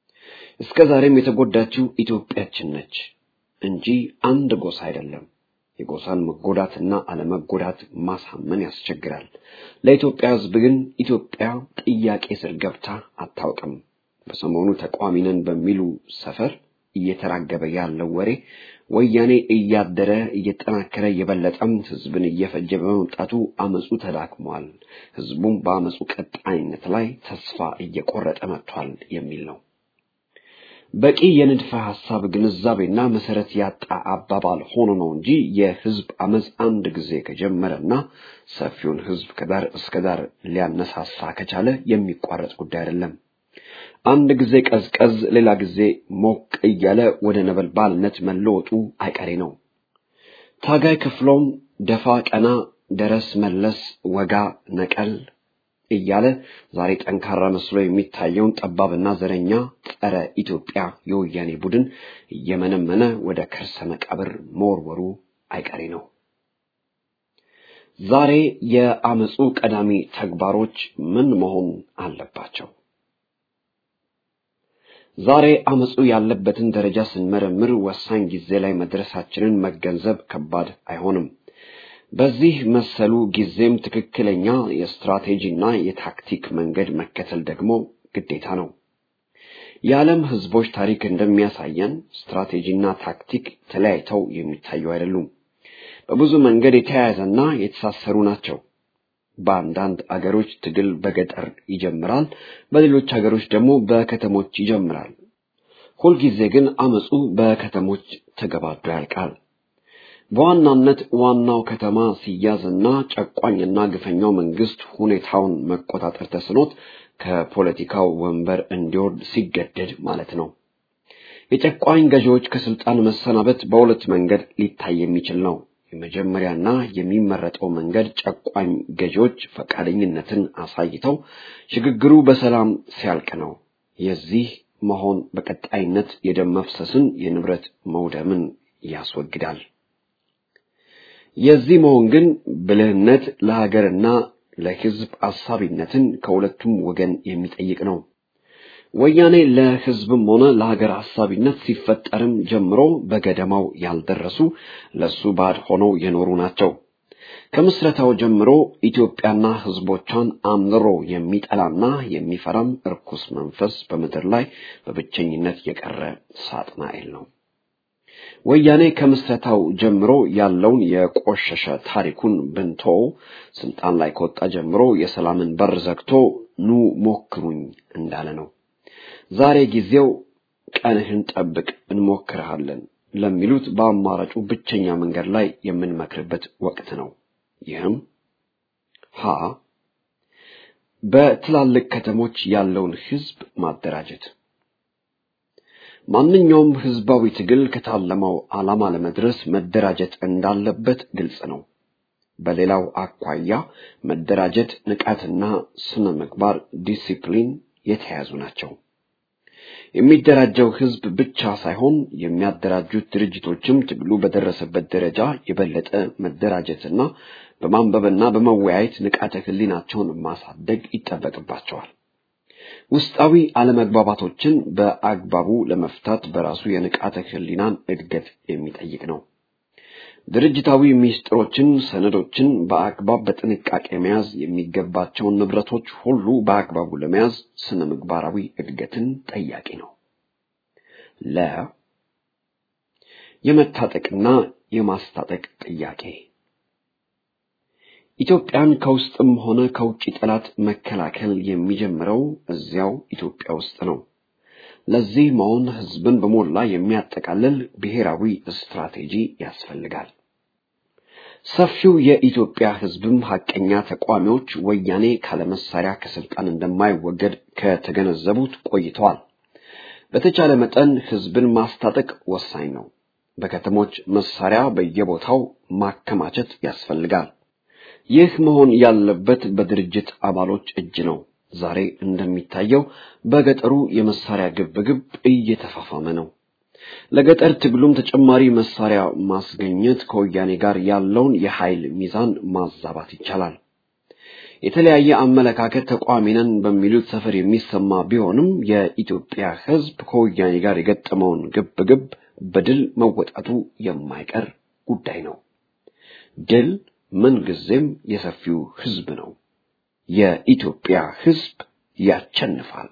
እስከ ዛሬም የተጎዳችው ኢትዮጵያችን ነች እንጂ አንድ ጎሳ አይደለም። የጎሳን መጎዳትና አለመጎዳት ማሳመን ያስቸግራል። ለኢትዮጵያ ሕዝብ ግን ኢትዮጵያ ጥያቄ ስር ገብታ አታውቅም። በሰሞኑ ተቃዋሚ ነን በሚሉ ሰፈር እየተራገበ ያለው ወሬ ወያኔ እያደረ እየጠናከረ የበለጠም ህዝብን እየፈጀ በመምጣቱ አመፁ ተዳክሟል፣ ህዝቡም በአመፁ ቀጣይነት ላይ ተስፋ እየቆረጠ መጥቷል የሚል ነው። በቂ የንድፈ ሐሳብ ግንዛቤና መሰረት ያጣ አባባል ሆኖ ነው እንጂ የህዝብ አመፅ አንድ ጊዜ ከጀመረና ሰፊውን ህዝብ ከዳር እስከ ዳር ሊያነሳሳ ከቻለ የሚቋረጥ ጉዳይ አይደለም። አንድ ጊዜ ቀዝቀዝ፣ ሌላ ጊዜ ሞቅ እያለ ወደ ነበልባልነት መለወጡ አይቀሬ ነው። ታጋይ ክፍሎም ደፋ ቀና፣ ደረስ መለስ፣ ወጋ ነቀል እያለ ዛሬ ጠንካራ መስሎ የሚታየውን ጠባብና ዘረኛ ጸረ ኢትዮጵያ የወያኔ ቡድን እየመነመነ ወደ ከርሰ መቃብር መወርወሩ አይቀሬ ነው። ዛሬ የአመፁ ቀዳሚ ተግባሮች ምን መሆን አለባቸው? ዛሬ አመፁ ያለበትን ደረጃ ስንመረምር ወሳኝ ጊዜ ላይ መድረሳችንን መገንዘብ ከባድ አይሆንም። በዚህ መሰሉ ጊዜም ትክክለኛ የስትራቴጂና የታክቲክ መንገድ መከተል ደግሞ ግዴታ ነው። የዓለም ህዝቦች ታሪክ እንደሚያሳየን ስትራቴጂና ታክቲክ ተለያይተው የሚታዩ አይደሉም። በብዙ መንገድ የተያያዘና የተሳሰሩ ናቸው። በአንዳንድ አገሮች ትግል በገጠር ይጀምራል፣ በሌሎች አገሮች ደግሞ በከተሞች ይጀምራል። ሁልጊዜ ግን አመፁ በከተሞች ተገባዶ ያልቃል። በዋናነት ዋናው ከተማ ሲያዝና ጨቋኝና ግፈኛው መንግስት ሁኔታውን መቆጣጠር ተስኖት ከፖለቲካው ወንበር እንዲወርድ ሲገደድ ማለት ነው። የጨቋኝ ገዢዎች ከስልጣን መሰናበት በሁለት መንገድ ሊታይ የሚችል ነው። የመጀመሪያና የሚመረጠው መንገድ ጨቋኝ ገዢዎች ፈቃደኝነትን አሳይተው ሽግግሩ በሰላም ሲያልቅ ነው። የዚህ መሆን በቀጣይነት የደም መፍሰስን፣ የንብረት መውደምን ያስወግዳል። የዚህ መሆን ግን ብልህነት ለሀገርና ለሕዝብ አሳቢነትን ከሁለቱም ወገን የሚጠይቅ ነው። ወያኔ ለሕዝብም ሆነ ለሀገር አሳቢነት ሲፈጠርም ጀምሮ በገደማው ያልደረሱ ለሱ ባድ ሆነው የኖሩ ናቸው። ከምስረታው ጀምሮ ኢትዮጵያና ሕዝቦቿን አምርሮ የሚጠላና የሚፈራም እርኩስ መንፈስ በምድር ላይ በብቸኝነት የቀረ ሳጥናኤል ነው። ወያኔ ከምስረታው ጀምሮ ያለውን የቆሸሸ ታሪኩን ብንቶ ስልጣን ላይ ከወጣ ጀምሮ የሰላምን በር ዘግቶ ኑ ሞክሩኝ እንዳለ ነው። ዛሬ ጊዜው ቀንህን ጠብቅ እንሞክርሃለን ለሚሉት በአማራጩ ብቸኛ መንገድ ላይ የምንመክርበት ወቅት ነው። ይህም ሀ በትላልቅ ከተሞች ያለውን ህዝብ ማደራጀት ማንኛውም ህዝባዊ ትግል ከታለመው ዓላማ ለመድረስ መደራጀት እንዳለበት ግልጽ ነው። በሌላው አኳያ መደራጀት፣ ንቃትና ስነ ምግባር፣ ዲሲፕሊን የተያያዙ ናቸው። የሚደራጀው ህዝብ ብቻ ሳይሆን የሚያደራጁት ድርጅቶችም ትግሉ በደረሰበት ደረጃ የበለጠ መደራጀትና በማንበብና በመወያየት ንቃተ ህሊናቸውን ማሳደግ ይጠበቅባቸዋል። ውስጣዊ አለመግባባቶችን በአግባቡ ለመፍታት በራሱ የንቃተ ህሊናን እድገት የሚጠይቅ ነው። ድርጅታዊ ሚስጥሮችን፣ ሰነዶችን በአግባብ በጥንቃቄ መያዝ፣ የሚገባቸውን ንብረቶች ሁሉ በአግባቡ ለመያዝ ስነ ምግባራዊ እድገትን ጠያቂ ነው። ለ የመታጠቅና የማስታጠቅ ጥያቄ ኢትዮጵያን ከውስጥም ሆነ ከውጭ ጠላት መከላከል የሚጀምረው እዚያው ኢትዮጵያ ውስጥ ነው። ለዚህ መሆን ህዝብን በሞላ የሚያጠቃልል ብሔራዊ ስትራቴጂ ያስፈልጋል። ሰፊው የኢትዮጵያ ህዝብም ሐቀኛ ተቋሚዎች ወያኔ ካለመሳሪያ ከስልጣን እንደማይወገድ ከተገነዘቡት ቆይተዋል። በተቻለ መጠን ህዝብን ማስታጠቅ ወሳኝ ነው። በከተሞች መሳሪያ በየቦታው ማከማቸት ያስፈልጋል። ይህ መሆን ያለበት በድርጅት አባሎች እጅ ነው። ዛሬ እንደሚታየው በገጠሩ የመሳሪያ ግብግብ እየተፋፋመ ነው። ለገጠር ትግሉም ተጨማሪ መሳሪያ ማስገኘት ከወያኔ ጋር ያለውን የኃይል ሚዛን ማዛባት ይቻላል። የተለያየ አመለካከት ተቋሚ ነን በሚሉት ሰፈር የሚሰማ ቢሆንም የኢትዮጵያ ህዝብ ከወያኔ ጋር የገጠመውን ግብግብ በድል መወጣቱ የማይቀር ጉዳይ ነው። ድል ምንጊዜም የሰፊው ህዝብ ነው። የኢትዮጵያ ህዝብ ያቸንፋል።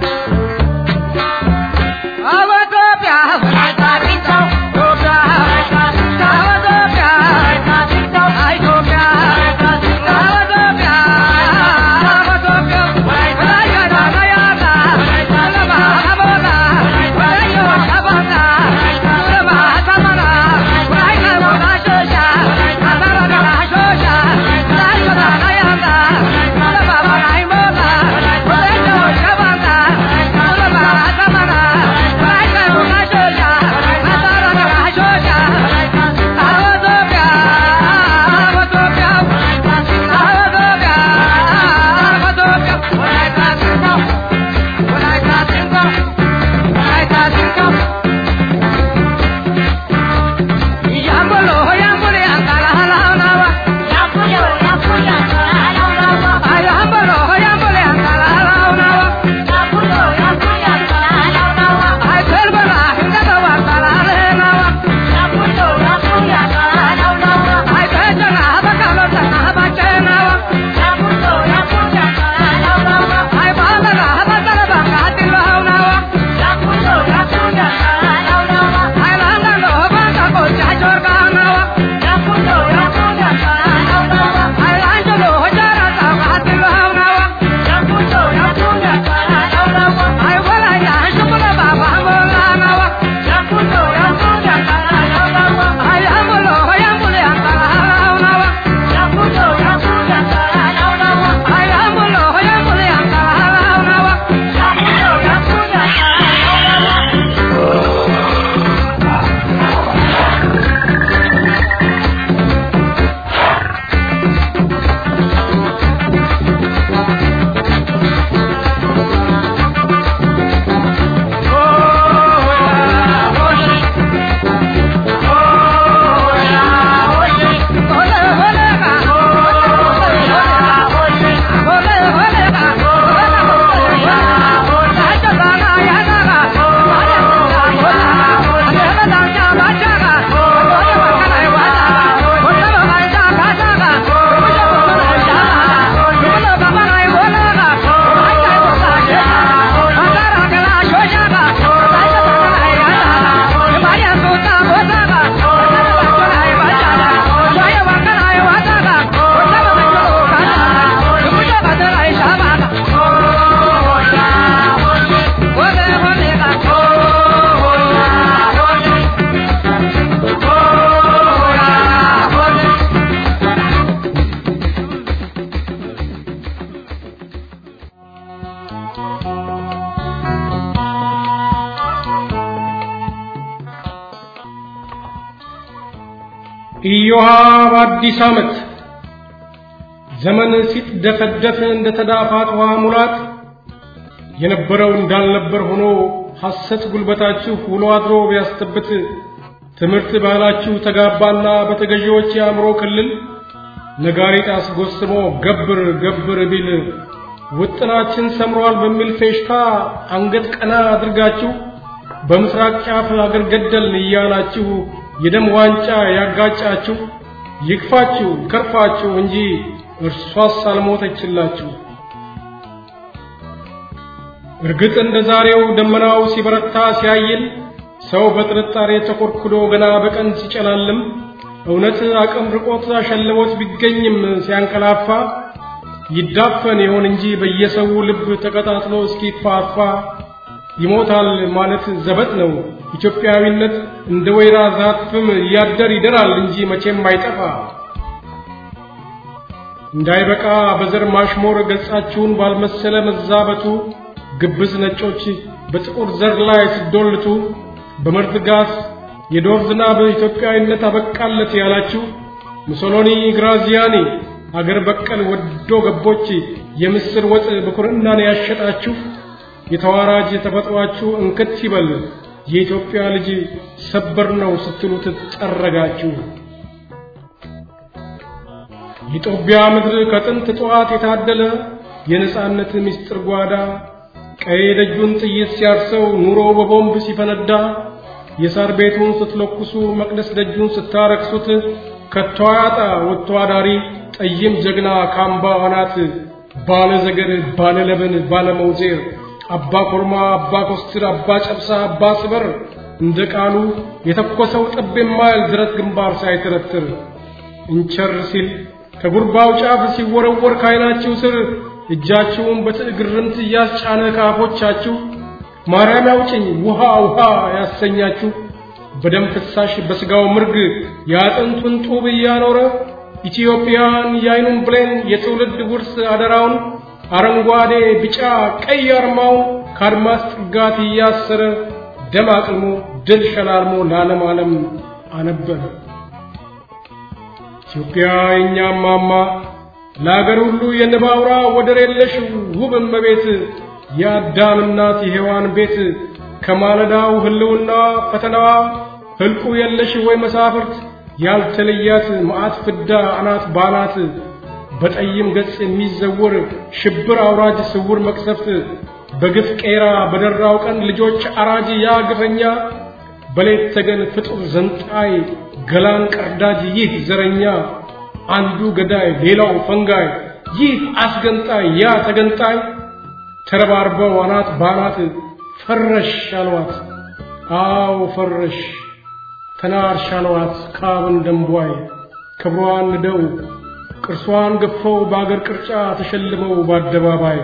ኢዮሃ በአዲስ ዓመት ዘመን ሲትደፈደፍ እንደ ተዳፋት ውሃ ሙላት የነበረው እንዳልነበር ሆኖ ሐሰት ጉልበታችሁ ውሎ አድሮ ቢያስተብት ትምህርት ባህላችሁ ተጋባና በተገዢዎች የአእምሮ ክልል ነጋሪት አስጎስሞ ገብር ገብር ቢል ውጥናችን ሰምሯል በሚል ፌሽታ አንገት ቀና አድርጋችሁ በምስራቅ ጫፍ አገር ገደልን እያላችሁ የደም ዋንጫ ያጋጫችሁ ይክፋችሁ ከርፋችሁ እንጂ እርሷስ አልሞተችላችሁ። እርግጥ እንደ ዛሬው ደመናው ሲበረታ ሲያይል ሰው በጥርጣሬ ተኮርኩዶ ገና በቀን ሲጨላልም እውነት አቅም ርቆት አሸልቦት ቢገኝም ሲያንቀላፋ ይዳፈን ይሆን እንጂ በየሰው ልብ ተቀጣጥሎ እስኪፋፋ ይሞታል ማለት ዘበት ነው። ኢትዮጵያዊነት እንደ ወይራ ዛፍም እያደር ይደራል እንጂ መቼም አይጠፋ። እንዳይበቃ በዘር ማሽሞር ገጻችሁን ባልመሰለ መዛበቱ ግብዝ ነጮች በጥቁር ዘር ላይ ሲዶልቱ በመርዝ ጋዝ የዶር ዝናብ ኢትዮጵያዊነት አበቃለት ያላችሁ ሙሶሎኒ፣ ግራዚያኒ አገር በቀል ወዶ ገቦች የምስር ወጥ በኩርናን ያሸጣችሁ የተዋራጅ ተፈጥሯችሁ እንክት ይበል የኢትዮጵያ ልጅ ሰበር ነው ስትሉት ጠረጋችሁ። የጦቢያ ምድር ከጥንት ጠዋት የታደለ የነጻነት ምስጢር ጓዳ ቀይ ደጁን ጥይት ሲያርሰው ኑሮ በቦምብ ሲፈነዳ የሳር ቤቱን ስትለኩሱ መቅደስ ደጁን ስታረክሱት ከቶ አያጣ ወጥቶ አዳሪ ጠይም ጀግና ካምባ አናት ባለ ዘገር ባለ ለበን ባለ መውዜር አባ ኮርማ አባ ኮስትር አባ ጨብሳ አባ ስበር እንደ ቃሉ የተኮሰው ጠብ የማይል ድረት ግንባር ሳይተረትር እንቸር ሲል ከጉርባው ጫፍ ሲወረወር ካይናችሁ ስር እጃችሁን በትዕግርምት እያስጫነ ካፎቻችሁ ማርያም ያውጭኝ ውሃ ውሃ ያሰኛችሁ በደም ፍሳሽ በስጋው ምርግ የአጥንቱን ጡብ እያኖረ ኢትዮጵያን የአይኑን ብሌን የትውልድ ውርስ አደራውን አረንጓዴ ቢጫ ቀይ አርማውን ከአድማስ ጥጋት እያሰረ ደም አቅልሞ ድል ሸላልሞ ለዓለም ዓለም አነበረ። ኢትዮጵያ የእኛም ማማ ለአገር ሁሉ የንባውራ ወደር የለሽ ውብ እመቤት የአዳም እናት የሔዋን ቤት ከማለዳው ህልውና ፈተናዋ ህልቁ የለሽ ወይ መሳፍርት ያልተለያት መዓት ፍዳ አናት ባናት በጠይም ገጽ የሚዘውር ሽብር አውራጅ ስውር መቅሰፍት በግፍ ቄራ በደራው ቀን ልጆች አራጅ ያ ግፈኛ በሌት ተገን ፍጡር ዘንጣይ ገላን ቀርዳጅ ይህ ዘረኛ አንዱ ገዳይ ሌላው ፈንጋይ ይህ አስገንጣይ ያ ተገንጣይ ተረባርበው አናት ባናት ፈረሽ አልዋት አዎ ፈረሽ ተናርሽ አልዋት ካብን ደንቧይ ክብሯን ንደው ቅርሷን ገፈው በአገር ቅርጫ ተሸልመው በአደባባይ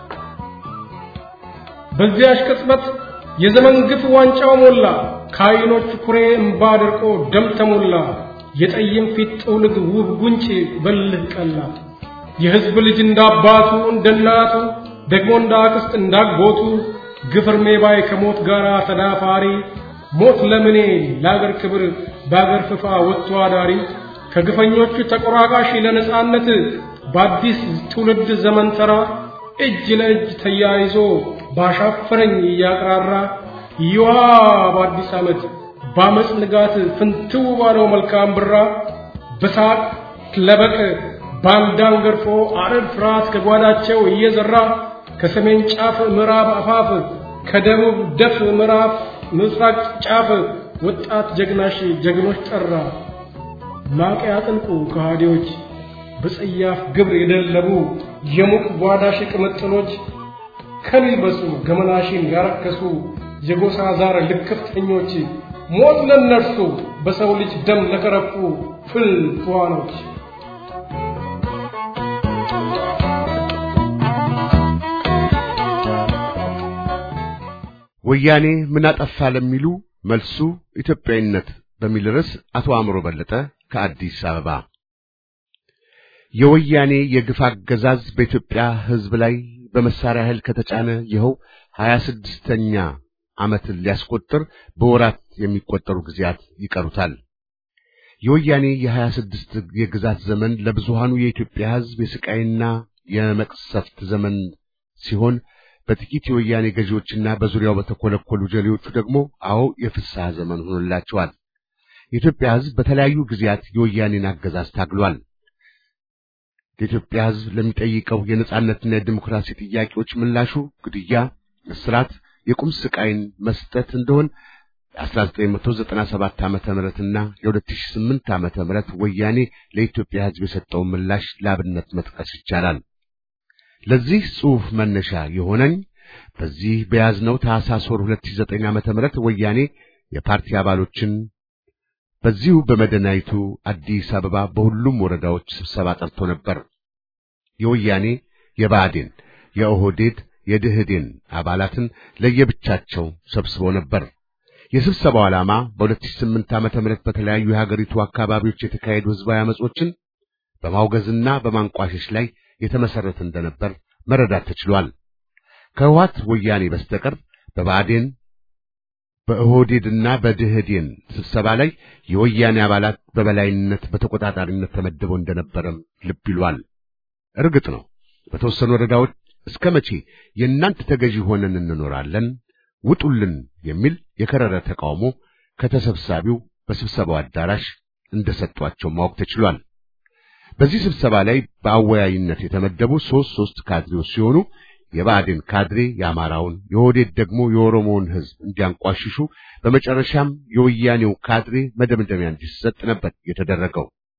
በዚያሽ ቅጽበት የዘመን ግፍ ዋንጫው ሞላ ከዓይኖች ኩሬ እምባ ደርቆ ደም ተሞላ የጠይም ፊት ጥውልግ ውብ ጉንጭ በልህ ቀላ የሕዝብ ልጅ እንዳባቱ እንደናቱ ደግሞ እንደ አክስት እንዳጎቱ ግፍ እርሜ ባይ ከሞት ጋር ተዳፋሪ ሞት ለምኔ ለአገር ክብር በአገር ፍፋ ወጥቶ አዳሪ ከግፈኞቹ ተቆራቃሽ ለነጻነት በአዲስ ትውልድ ዘመን ተራ እጅ ለእጅ ተያይዞ ባሻፈረኝ እያቅራራ ይዋ በአዲስ ዓመት በአመፅ ንጋት ፍንትው ባለው መልካም ብራ በሳቅ ለበቅ ባንዳን ገርፎ አረድ ፍርሃት ከጓዳቸው እየዘራ ከሰሜን ጫፍ ምዕራብ አፋፍ ከደቡብ ደፍ ምዕራብ ምስራቅ ጫፍ ወጣት ጀግናሽ ጀግኖች ጠራ ማቅ ያጥልቁ ከሃዲዎች በጸያፍ ግብር የደለቡ የሙቅ ጓዳሽ ቅምጥሎች ከሚልበሱ ገመናሽን ያረከሱ የጎሳ ዛር ልክፍተኞች ሞት ለነርሱ በሰው ልጅ ደም ለከረፉ ፍል ትዋኖች ወያኔ ምን አጠፋ ለሚሉ መልሱ ኢትዮጵያዊነት በሚል ርዕስ አቶ አእምሮ በለጠ ከአዲስ አበባ። የወያኔ የግፍ አገዛዝ በኢትዮጵያ ሕዝብ ላይ በመሳሪያ ኃይል ከተጫነ ይኸው ሀያ ስድስተኛ ዓመትን ሊያስቆጥር በወራት የሚቆጠሩ ጊዜያት ይቀሩታል። የወያኔ የሀያ ስድስት የግዛት ዘመን ለብዙሃኑ የኢትዮጵያ ሕዝብ የስቃይና የመቅሰፍት ዘመን ሲሆን በጥቂት የወያኔ ገዢዎችና በዙሪያው በተኮለኮሉ ጀሌዎቹ ደግሞ አዎ የፍስሐ ዘመን ሆኖላቸዋል። የኢትዮጵያ ሕዝብ በተለያዩ ጊዜያት የወያኔን አገዛዝ ታግሏል። የኢትዮጵያ ሕዝብ ለሚጠይቀው የነጻነትና የዲሞክራሲ ጥያቄዎች ምላሹ ግድያ፣ እስራት፣ የቁም ስቃይን መስጠት እንደሆን የ1997 ዓመተ ምህረትና የ2008 ዓመተ ምህረት ወያኔ ለኢትዮጵያ ሕዝብ የሰጠውን ምላሽ ለአብነት መጥቀስ ይቻላል። ለዚህ ጽሑፍ መነሻ የሆነኝ በዚህ በያዝነው ታኅሳስ ወር 2009 ዓመተ ምህረት ወያኔ የፓርቲ አባሎችን በዚሁ በመዲናይቱ አዲስ አበባ በሁሉም ወረዳዎች ስብሰባ ጠርቶ ነበር። የወያኔ የብአዴን፣ የኦህዴድ፣ የድህዴን አባላትን ለየብቻቸው ሰብስቦ ነበር። የስብሰባው ዓላማ በ2008 ዓመተ ምህረት በተለያዩ የሀገሪቱ አካባቢዎች የተካሄዱ ህዝባዊ አመጾችን በማውገዝና በማንቋሸሽ ላይ የተመሰረተ እንደነበር መረዳት ተችሏል። ከህወሓት ወያኔ በስተቀር በብአዴን በኦህዴድና በድህዴን ስብሰባ ላይ የወያኔ አባላት በበላይነት በተቆጣጣሪነት ተመድበው እንደነበረም ልብ ይሏል። እርግጥ ነው በተወሰኑ ወረዳዎች እስከ መቼ የእናንተ ተገዢ ሆነን እንኖራለን ውጡልን የሚል የከረረ ተቃውሞ ከተሰብሳቢው በስብሰባው አዳራሽ እንደሰጧቸው ማወቅ ተችሏል። በዚህ ስብሰባ ላይ በአወያይነት የተመደቡ ሦስት ሦስት ካድሬዎች ሲሆኑ የብአዴን ካድሬ የአማራውን፣ የኦህዴድ ደግሞ የኦሮሞውን ህዝብ እንዲያንቋሽሹ፣ በመጨረሻም የወያኔው ካድሬ መደምደሚያ እንዲሰጥ ነበር የተደረገው።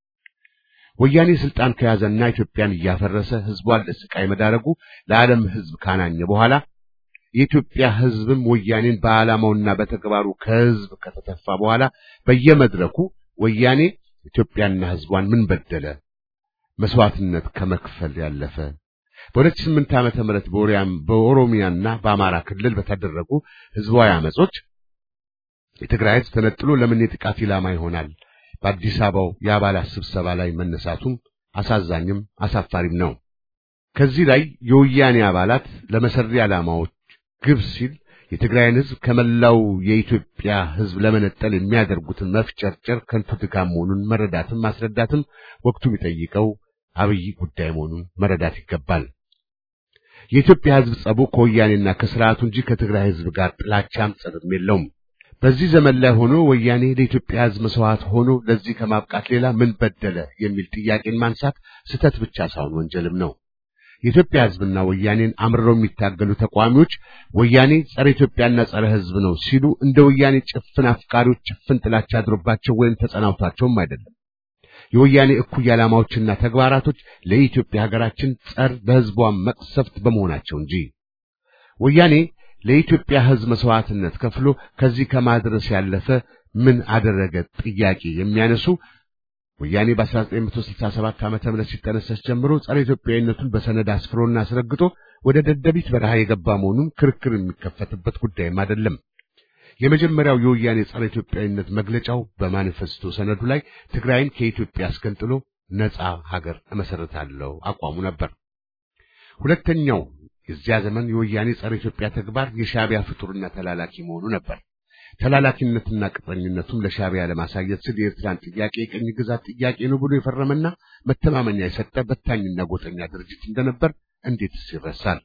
ወያኔ ስልጣን ከያዘና ኢትዮጵያን እያፈረሰ ህዝቧን ለስቃይ መዳረጉ ለዓለም ህዝብ ካናኘ በኋላ የኢትዮጵያ ህዝብም ወያኔን በዓላማውና በተግባሩ ከህዝብ ከተተፋ በኋላ በየመድረኩ ወያኔ ኢትዮጵያና ህዝቧን ምን በደለ መስዋዕትነት ከመክፈል ያለፈ በ2008 ዓመተ ምህረት በኦሪያም በኦሮሚያና በአማራ ክልል በተደረጉ ህዝባዊ አመጾች የትግራይ ህዝብ ተነጥሎ ለምን የጥቃት ኢላማ ይሆናል? በአዲስ አበባው የአባላት ስብሰባ ላይ መነሳቱም አሳዛኝም አሳፋሪም ነው። ከዚህ ላይ የወያኔ አባላት ለመሰሪ ዓላማዎች ግብ ሲል የትግራይን ህዝብ ከመላው የኢትዮጵያ ህዝብ ለመነጠል የሚያደርጉትን መፍጨርጨር ከንቱ ድካም መሆኑን መረዳትም ማስረዳትም ወቅቱ የሚጠይቀው አብይ ጉዳይ መሆኑን መረዳት ይገባል። የኢትዮጵያ ህዝብ ጸቡ ከወያኔና ከስርዓቱ እንጂ ከትግራይ ህዝብ ጋር ጥላቻም ጸብም የለውም። በዚህ ዘመን ላይ ሆኖ ወያኔ ለኢትዮጵያ ህዝብ መስዋዕት ሆኖ ለዚህ ከማብቃት ሌላ ምን በደለ የሚል ጥያቄን ማንሳት ስህተት ብቻ ሳይሆን ወንጀልም ነው። የኢትዮጵያ ህዝብና ወያኔን አምርረው የሚታገሉ ተቃዋሚዎች ወያኔ ጸረ ኢትዮጵያና ጸረ ህዝብ ነው ሲሉ እንደ ወያኔ ጭፍን አፍቃሪዎች ጭፍን ጥላቻ አድሮባቸው ወይም ተጸናውቷቸውም አይደለም። የወያኔ እኩይ ዓላማዎችና ተግባራቶች ለኢትዮጵያ ሀገራችን ጸር ለህዝቧ መቅሰፍት በመሆናቸው እንጂ ወያኔ ለኢትዮጵያ ህዝብ መስዋዕትነት ከፍሎ ከዚህ ከማድረስ ያለፈ ምን አደረገ ጥያቄ የሚያነሱ ወያኔ በ1967 ዓመተ ምህረት ሲጠነሰስ ጀምሮ ጸረ ኢትዮጵያዊነቱን በሰነድ አስፍሮና አስረግጦ ወደ ደደቢት በረሃ የገባ መሆኑን ክርክር የሚከፈትበት ጉዳይም አይደለም። የመጀመሪያው የወያኔ ጸረ ኢትዮጵያዊነት መግለጫው በማኒፌስቶ ሰነዱ ላይ ትግራይን ከኢትዮጵያ አስገንጥሎ ነፃ ሀገር እመሰረታለሁ አቋሙ ነበር። ሁለተኛው የዚያ ዘመን የወያኔ ጸረ ኢትዮጵያ ተግባር የሻዕቢያ ፍጡርና ተላላኪ መሆኑ ነበር። ተላላኪነትና ቅጥረኝነቱም ለሻዕቢያ ለማሳየት ስል የኤርትራን ጥያቄ የቅኝ ግዛት ጥያቄ ነው ብሎ የፈረመና መተማመኛ የሰጠ በታኝና ጎጠኛ ድርጅት እንደነበር እንዴትስ ይረሳል?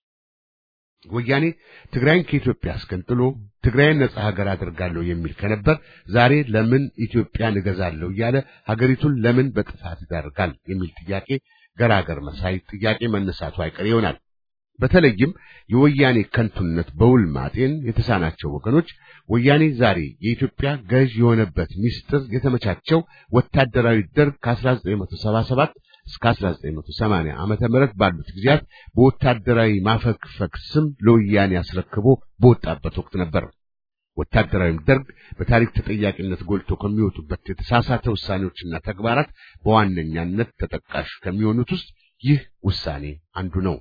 ወያኔ ትግራይን ከኢትዮጵያ አስገንጥሎ ትግራይን ነጻ ሀገር አድርጋለሁ የሚል ከነበር ዛሬ ለምን ኢትዮጵያን እገዛለሁ እያለ ሀገሪቱን ለምን በጥፋት ይዳርጋል የሚል ጥያቄ ገራገር መሳይ ጥያቄ መነሳቱ አይቀር ይሆናል። በተለይም የወያኔ ከንቱነት በውል ማጤን የተሳናቸው ወገኖች ወያኔ ዛሬ የኢትዮጵያ ገዥ የሆነበት ምስጢር የተመቻቸው ወታደራዊ ደርግ ከ1977 እስከ 1980 ዓመተ ምህረት ባሉት ጊዜያት በወታደራዊ ማፈግፈግ ስም ለወያኔ አስረክቦ በወጣበት ወቅት ነበር። ወታደራዊ ደርግ በታሪክ ተጠያቂነት ጎልቶ ከሚወጡበት የተሳሳተ ውሳኔዎችና ተግባራት በዋነኛነት ተጠቃሽ ከሚሆኑት ውስጥ ይህ ውሳኔ አንዱ ነው።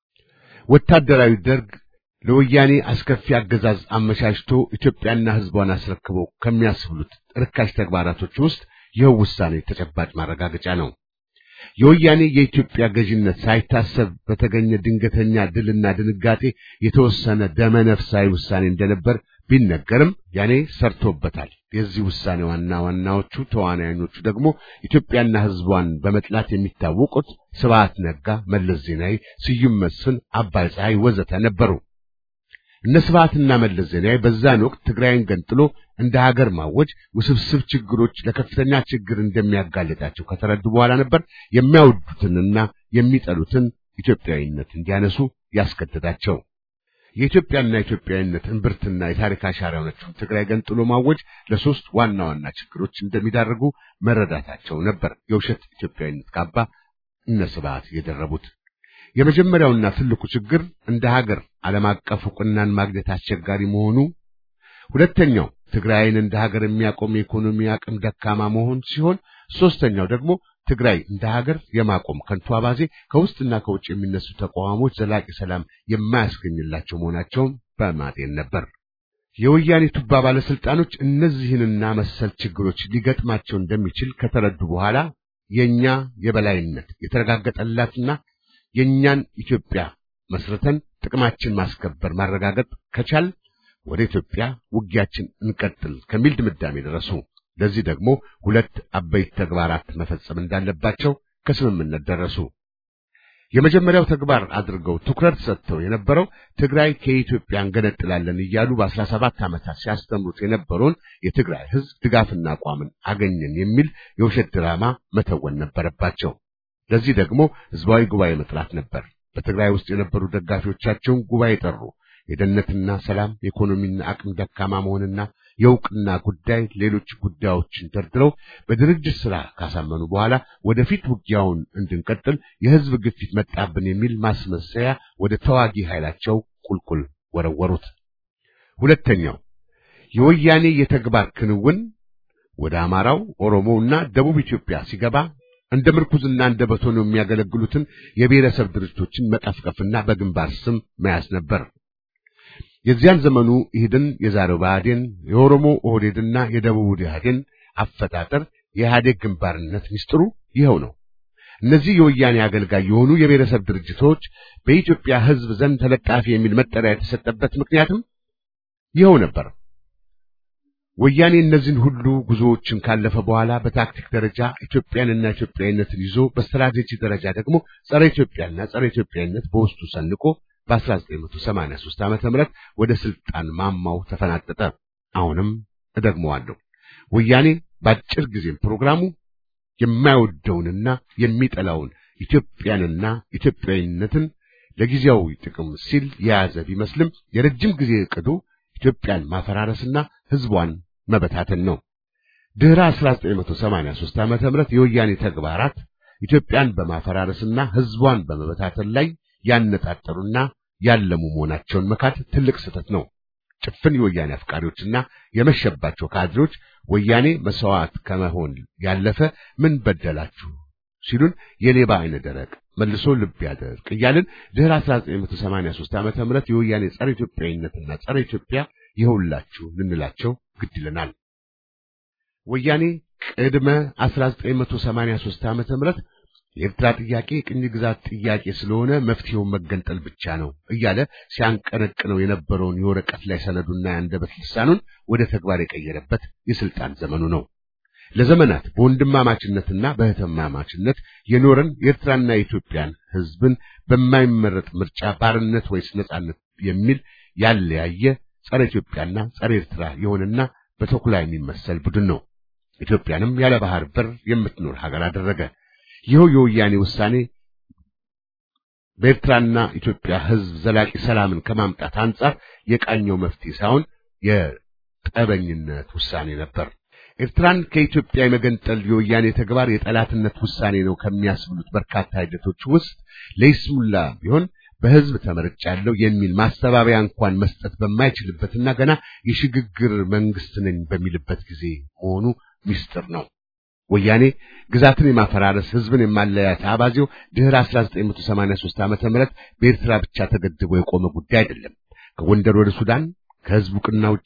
ወታደራዊ ደርግ ለወያኔ አስከፊ አገዛዝ አመቻችቶ ኢትዮጵያና ሕዝቧን አስረክበው ከሚያስብሉት ርካሽ ተግባራቶች ውስጥ ይኸው ውሳኔ ተጨባጭ ማረጋገጫ ነው። የወያኔ የኢትዮጵያ ገዥነት ሳይታሰብ በተገኘ ድንገተኛ ድልና ድንጋጤ የተወሰነ ደመነፍሳዊ ውሳኔ እንደነበር ቢነገርም ያኔ ሰርቶበታል። የዚህ ውሳኔ ዋና ዋናዎቹ ተዋናዮቹ ደግሞ ኢትዮጵያና ሕዝቧን በመጥላት የሚታወቁት ስብሐት ነጋ፣ መለስ ዜናዊ፣ ስዩም መስፍን፣ አባይ ፀሐይ ወዘተ ነበሩ። እነ ስብሐትና መለስ ዜናዊ በዛን ወቅት ትግራይን ገንጥሎ እንደ ሀገር ማወጅ ውስብስብ ችግሮች ለከፍተኛ ችግር እንደሚያጋልጣቸው ከተረዱ በኋላ ነበር የሚያወዱትንና የሚጠሉትን ኢትዮጵያዊነት እንዲያነሱ ያስገደዳቸው። የኢትዮጵያና ኢትዮጵያዊነት እምብርትና የታሪክ አሻራ የሆነችውን ትግራይ ገንጥሎ ማወጅ ለሶስት ዋና ዋና ችግሮች እንደሚዳርጉ መረዳታቸው ነበር የውሸት ኢትዮጵያዊነት ካባ እነ ስብሐት የደረቡት። የመጀመሪያውና ትልቁ ችግር እንደ ሀገር ዓለም አቀፍ ዕውቅናን ማግኘት አስቸጋሪ መሆኑ፣ ሁለተኛው ትግራይን እንደ ሀገር የሚያቆም የኢኮኖሚ አቅም ደካማ መሆን ሲሆን፣ ሶስተኛው ደግሞ ትግራይ እንደ ሀገር የማቆም ከንቱ አባዜ ከውስጥና ከውጭ የሚነሱ ተቃዋሞች ዘላቂ ሰላም የማያስገኝላቸው መሆናቸውን በማጤን ነበር። የወያኔ ቱባ ባለስልጣኖች እነዚህንና መሰል ችግሮች ሊገጥማቸው እንደሚችል ከተረዱ በኋላ የኛ የበላይነት የተረጋገጠላትና የኛን ኢትዮጵያ መስርተን ጥቅማችን ማስከበር ማረጋገጥ ከቻል ወደ ኢትዮጵያ ውጊያችን እንቀጥል ከሚል ድምዳሜ ደረሱ። ለዚህ ደግሞ ሁለት አበይት ተግባራት መፈጸም እንዳለባቸው ከስምምነት ደረሱ። የመጀመሪያው ተግባር አድርገው ትኩረት ሰጥተው የነበረው ትግራይ ከኢትዮጵያ እንገነጥላለን እያሉ በአስራ ሰባት ዓመታት ሲያስተምሩት የነበረውን የትግራይ ሕዝብ ድጋፍና አቋምን አገኘን የሚል የውሸት ድራማ መተወን ነበረባቸው። ለዚህ ደግሞ ሕዝባዊ ጉባኤ መጥራት ነበር። በትግራይ ውስጥ የነበሩ ደጋፊዎቻቸውን ጉባኤ ጠሩ። የደህንነትና ሰላም፣ የኢኮኖሚና አቅም ደካማ መሆንና የእውቅና ጉዳይ፣ ሌሎች ጉዳዮችን ደርድረው በድርጅት ሥራ ካሳመኑ በኋላ ወደፊት ውጊያውን እንድንቀጥል የሕዝብ ግፊት መጣብን የሚል ማስመሰያ ወደ ተዋጊ ኃይላቸው ቁልቁል ወረወሩት። ሁለተኛው የወያኔ የተግባር ክንውን ወደ አማራው፣ ኦሮሞውና ደቡብ ኢትዮጵያ ሲገባ እንደ ምርኩዝና እንደ በቶን የሚያገለግሉትን የብሔረሰብ ድርጅቶችን መቀፍቀፍና በግንባር ስም መያዝ ነበር። የዚያን ዘመኑ ኢህድን፣ የዛሬው ብአዴን፣ የኦሮሞ ኦህዴድና የደቡብ ኢህአዴን አፈጣጠር የኢህአዴግ ግንባርነት ሚስጥሩ ይኸው ነው። እነዚህ የወያኔ አገልጋይ የሆኑ የብሔረሰብ ድርጅቶች በኢትዮጵያ ሕዝብ ዘንድ ተለጣፊ የሚል መጠሪያ የተሰጠበት ምክንያትም ይኸው ነበር። ወያኔ እነዚህን ሁሉ ጉዞዎችን ካለፈ በኋላ በታክቲክ ደረጃ ኢትዮጵያንና ኢትዮጵያዊነትን ይዞ በስትራቴጂ ደረጃ ደግሞ ጸረ ኢትዮጵያና ጸረ ኢትዮጵያዊነት በውስጡ ሰንቆ በ1983 ዓመተ ምህረት ወደ ስልጣን ማማው ተፈናጠጠ። አሁንም እደግመዋለሁ። ወያኔ በአጭር ጊዜም ፕሮግራሙ የማይወደውንና የሚጠላውን ኢትዮጵያንና ኢትዮጵያዊነትን ለጊዜያዊ ጥቅም ሲል የያዘ ቢመስልም የረጅም ጊዜ ዕቅዱ ኢትዮጵያን ማፈራረስና ሕዝቧን መበታተን ነው። ድህረ 1983 ዓመተ ምህረት የወያኔ ተግባራት ኢትዮጵያን በማፈራረስና ሕዝቧን በመበታተን ላይ ያነጣጠሩና ያለሙ መሆናቸውን መካድ ትልቅ ስህተት ነው። ጭፍን የወያኔ አፍቃሪዎችና የመሸባቸው ካድሬዎች ወያኔ መስዋዕት ከመሆን ያለፈ ምን በደላችሁ ሲሉን የሌባ አይነ ደረቅ መልሶ ልብ ያደርቅ እያልን ድህረ 1983 ዓመተ ምህረት የወያኔ ጸረ ኢትዮጵያዊነትና ጸረ ኢትዮጵያ ይኸውላችሁ ልንላቸው ግድ ይለናል። ወያኔ ቅድመ 1983 ዓመተ ምህረት የኤርትራ ጥያቄ የቅኝ ግዛት ጥያቄ ስለሆነ መፍትሄው መገንጠል ብቻ ነው እያለ ሲያንቀነቅነው የነበረውን የወረቀት ላይ ሰነዱና የአንደበት ልሳኑን ወደ ተግባር የቀየረበት የስልጣን ዘመኑ ነው። ለዘመናት በወንድማማችነትና በእህትማማችነት የኖረን የኤርትራና የኢትዮጵያን ሕዝብን በማይመረጥ ምርጫ ባርነት ወይስ ነጻነት የሚል ያለያየ ጸረ ኢትዮጵያና ጸረ ኤርትራ የሆነና በተኩላ የሚመሰል ቡድን ነው። ኢትዮጵያንም ያለ ባህር በር የምትኖር ሀገር አደረገ። ይኸው የወያኔ ውሳኔ በኤርትራና ኢትዮጵያ ሕዝብ ዘላቂ ሰላምን ከማምጣት አንጻር የቃኘው መፍትሄ ሳይሆን የጠበኝነት ውሳኔ ነበር። ኤርትራን ከኢትዮጵያ የመገንጠል የወያኔ ተግባር የጠላትነት ውሳኔ ነው ከሚያስብሉት በርካታ ሂደቶች ውስጥ ለይስሙላ ቢሆን በሕዝብ ተመርጫለሁ የሚል ማስተባበያ እንኳን መስጠት በማይችልበትና ገና የሽግግር መንግስት ነኝ በሚልበት ጊዜ መሆኑ ሚስጥር ነው። ወያኔ ግዛትን የማፈራረስ ሕዝብን የማለያየት አባዜው ድህረ 1983 ዓመተ ምህረት በኤርትራ ብቻ ተገድቦ የቆመ ጉዳይ አይደለም። ከጎንደር ወደ ሱዳን ከሕዝብ ዕውቅና ውጪ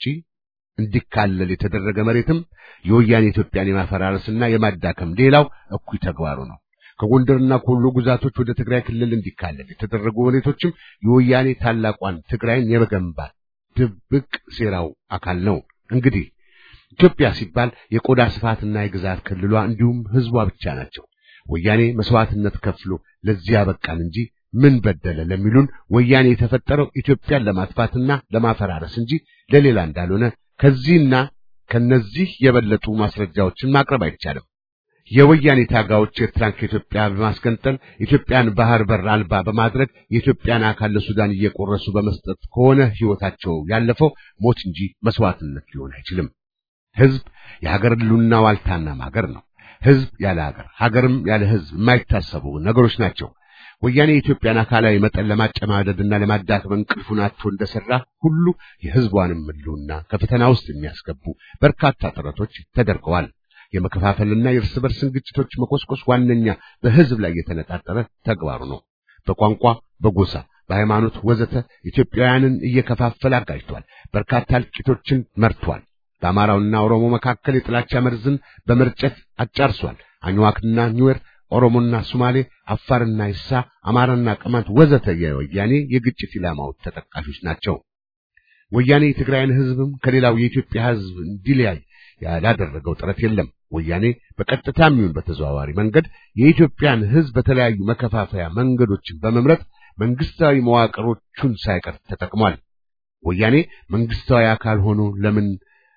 እንዲካለል የተደረገ መሬትም የወያኔ ኢትዮጵያን የማፈራረስና የማዳከም ሌላው እኩይ ተግባሩ ነው። ከጎንደርና ከወሎ ግዛቶች ወደ ትግራይ ክልል እንዲካለል የተደረጉ መሬቶችም የወያኔ ታላቋን ትግራይን የመገንባት ድብቅ ሴራው አካል ነው። እንግዲህ ኢትዮጵያ ሲባል የቆዳ ስፋትና የግዛት ክልሏ እንዲሁም ሕዝቧ ብቻ ናቸው። ወያኔ መስዋዕትነት ከፍሎ ለዚህ ያበቃን እንጂ ምን በደለ ለሚሉን ወያኔ የተፈጠረው ኢትዮጵያን ለማጥፋትና ለማፈራረስ እንጂ ለሌላ እንዳልሆነ ከዚህና ከነዚህ የበለጡ ማስረጃዎችን ማቅረብ አይቻልም። የወያኔ ታጋዮች ኤርትራን ከኢትዮጵያ በማስገንጠል ኢትዮጵያን ባህር በር አልባ በማድረግ የኢትዮጵያን አካል ለሱዳን እየቆረሱ በመስጠት ከሆነ ሕይወታቸው ያለፈው ሞት እንጂ መስዋዕትነት ሊሆን አይችልም። ሕዝብ የሀገር ሕልውና ዋልታና ማገር ነው። ሕዝብ ያለ ሀገር፣ ሀገርም ያለ ሕዝብ የማይታሰቡ ነገሮች ናቸው። ወያኔ የኢትዮጵያን አካላዊ መጠን ለማጨማደድና ለማዳከም እንቅልፉን አጥቶ እንደሰራ ሁሉ የሕዝቧንም ሕልውና ከፈተና ውስጥ የሚያስገቡ በርካታ ጥረቶች ተደርገዋል። የመከፋፈልና የእርስ በርስን ግጭቶች መቆስቆስ ዋነኛ በሕዝብ ላይ የተነጣጠረ ተግባሩ ነው። በቋንቋ፣ በጎሳ፣ በሃይማኖት ወዘተ ኢትዮጵያውያንን እየከፋፈለ አጋጅቷል። በርካታ እልቂቶችን መርቷል። በአማራውና ኦሮሞ መካከል የጥላቻ መርዝን በመርጨት አጫርሷል። አኝዋክና ኒዌር፣ ኦሮሞና ሶማሌ፣ አፋርና ይሳ፣ አማራና ቅማንት ወዘተ የወያኔ የግጭት ኢላማዎች ተጠቃሾች ናቸው። ወያኔ የትግራይን ሕዝብም ከሌላው የኢትዮጵያ ሕዝብ እንዲለያይ ያላደረገው ጥረት የለም። ወያኔ በቀጥታም ይሁን በተዘዋዋሪ መንገድ የኢትዮጵያን ሕዝብ በተለያዩ መከፋፈያ መንገዶችን በመምረጥ መንግስታዊ መዋቅሮቹን ሳይቀር ተጠቅሟል። ወያኔ መንግስታዊ አካል ሆኖ ለምን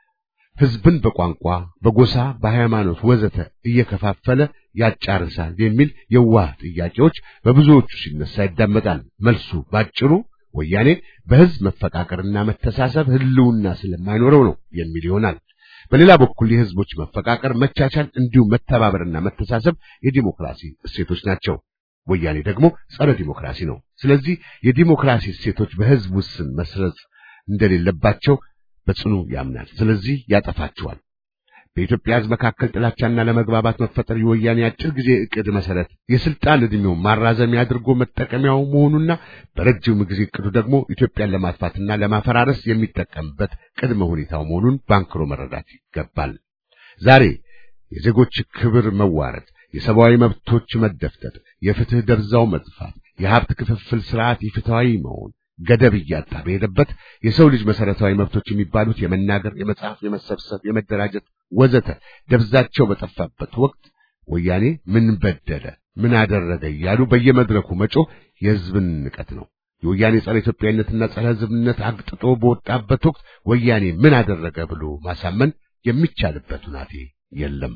ሕዝብን በቋንቋ፣ በጎሳ፣ በሃይማኖት ወዘተ እየከፋፈለ ያጫርሳል የሚል የዋህ ጥያቄዎች በብዙዎቹ ሲነሳ ይዳመጣል። መልሱ ባጭሩ ወያኔ በህዝብ መፈቃቀርና መተሳሰብ ህልውና ስለማይኖረው ነው የሚል ይሆናል። በሌላ በኩል የህዝቦች መፈቃቀር፣ መቻቻል፣ እንዲሁም መተባበርና መተሳሰብ የዲሞክራሲ እሴቶች ናቸው። ወያኔ ደግሞ ጸረ ዲሞክራሲ ነው። ስለዚህ የዲሞክራሲ እሴቶች በህዝብ ውስን መስረጽ እንደሌለባቸው በጽኑ ያምናል። ስለዚህ ያጠፋቸዋል። በኢትዮጵያ ህዝብ መካከል ጥላቻና ለመግባባት መፈጠር የወያኔ አጭር ጊዜ እቅድ መሰረት የስልጣን ዕድሜው ማራዘሚያ አድርጎ መጠቀሚያው መሆኑና በረጅም ጊዜ እቅዱ ደግሞ ኢትዮጵያን ለማጥፋትና ለማፈራረስ የሚጠቀምበት ቅድመ ሁኔታው መሆኑን ባንክሮ መረዳት ይገባል። ዛሬ የዜጎች ክብር መዋረድ፣ የሰብአዊ መብቶች መደፍጠጥ፣ የፍትህ ደብዛው መጥፋት፣ የሀብት ክፍፍል ስርዓት ኢፍትሐዊ መሆን ገደብ እያጣ በሄደበት የሰው ልጅ መሰረታዊ መብቶች የሚባሉት የመናገር፣ የመጻፍ፣ የመሰብሰብ፣ የመደራጀት ወዘተ ደብዛቸው በጠፋበት ወቅት ወያኔ ምን በደለ፣ ምን አደረገ እያሉ በየመድረኩ መጮህ የህዝብን ንቀት ነው። የወያኔ ጸረ ኢትዮጵያዊነትና ጸረ ህዝብነት አግጥጦ በወጣበት ወቅት ወያኔ ምን አደረገ ብሎ ማሳመን የሚቻልበት ሁናቴ የለም።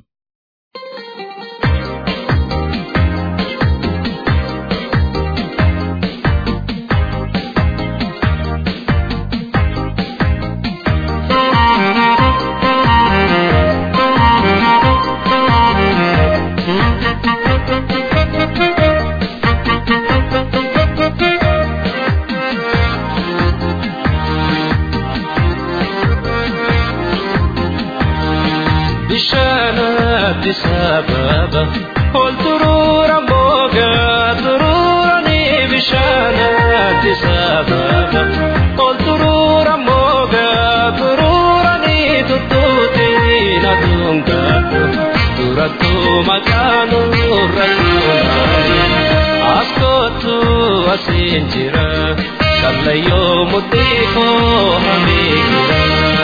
Addis Ababa Ol turura moga tururani bishaan Addis Ababa Ol turura moga tururani tuttuuti na dungaatu turattu maqaanu rakkuunaani askootu asiin jira kallayyoo mudhii koo hamiigira.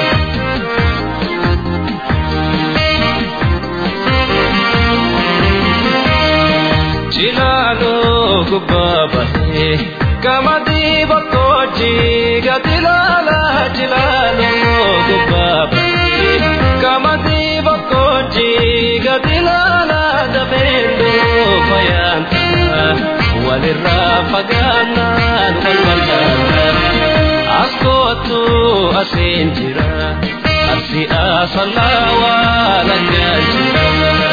Jilalo gubbabate kamadi bakkoji gatilala jilalo gubbabate kamadi bakkoji gatilala dabendo fayanta walirra faganan walwalgana askotu asin jira asi asalawa langan jira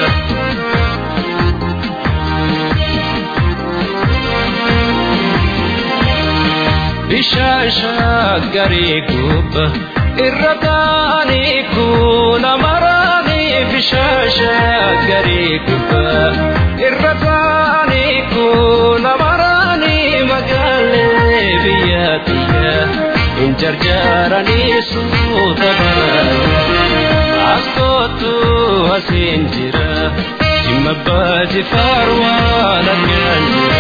bishaan shaggarii gubba irra taa'anii kuula maraanii bishaan shaggarii gubba irra taa'anii kuula maraanii magaalee biyya tiyya hin jarjaranii suuta baranii as kootu asiin jira jimma baati faarwaa lagaan jira.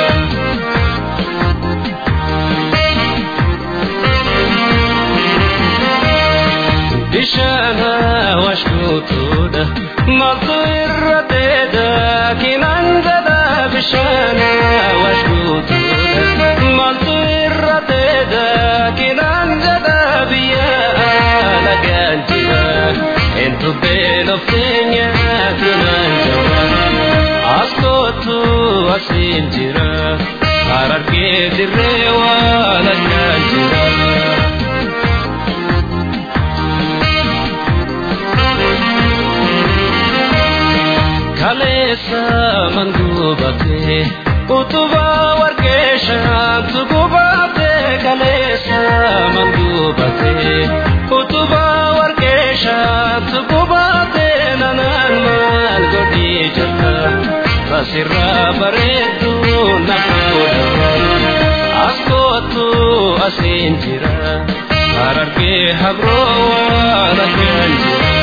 bishaana washkuutuudha maaltu irra teeda kinaan jedha bishaana washkuutuudha maaltu irra teeda kinaan jedha biyya alagaan jira eentu beelofteenya kinaan jira as kootu asiin jira harargee dirree waalagaan jira. kaleessa manguubate utuba warqeeshaantu gubate kaleessa manguubate utuba warqeeshaantu gubate nanaan maal godhii jirta asirraa bareeddu nafuudha as kootu asiin jira harargee habroo waan akkaan jira.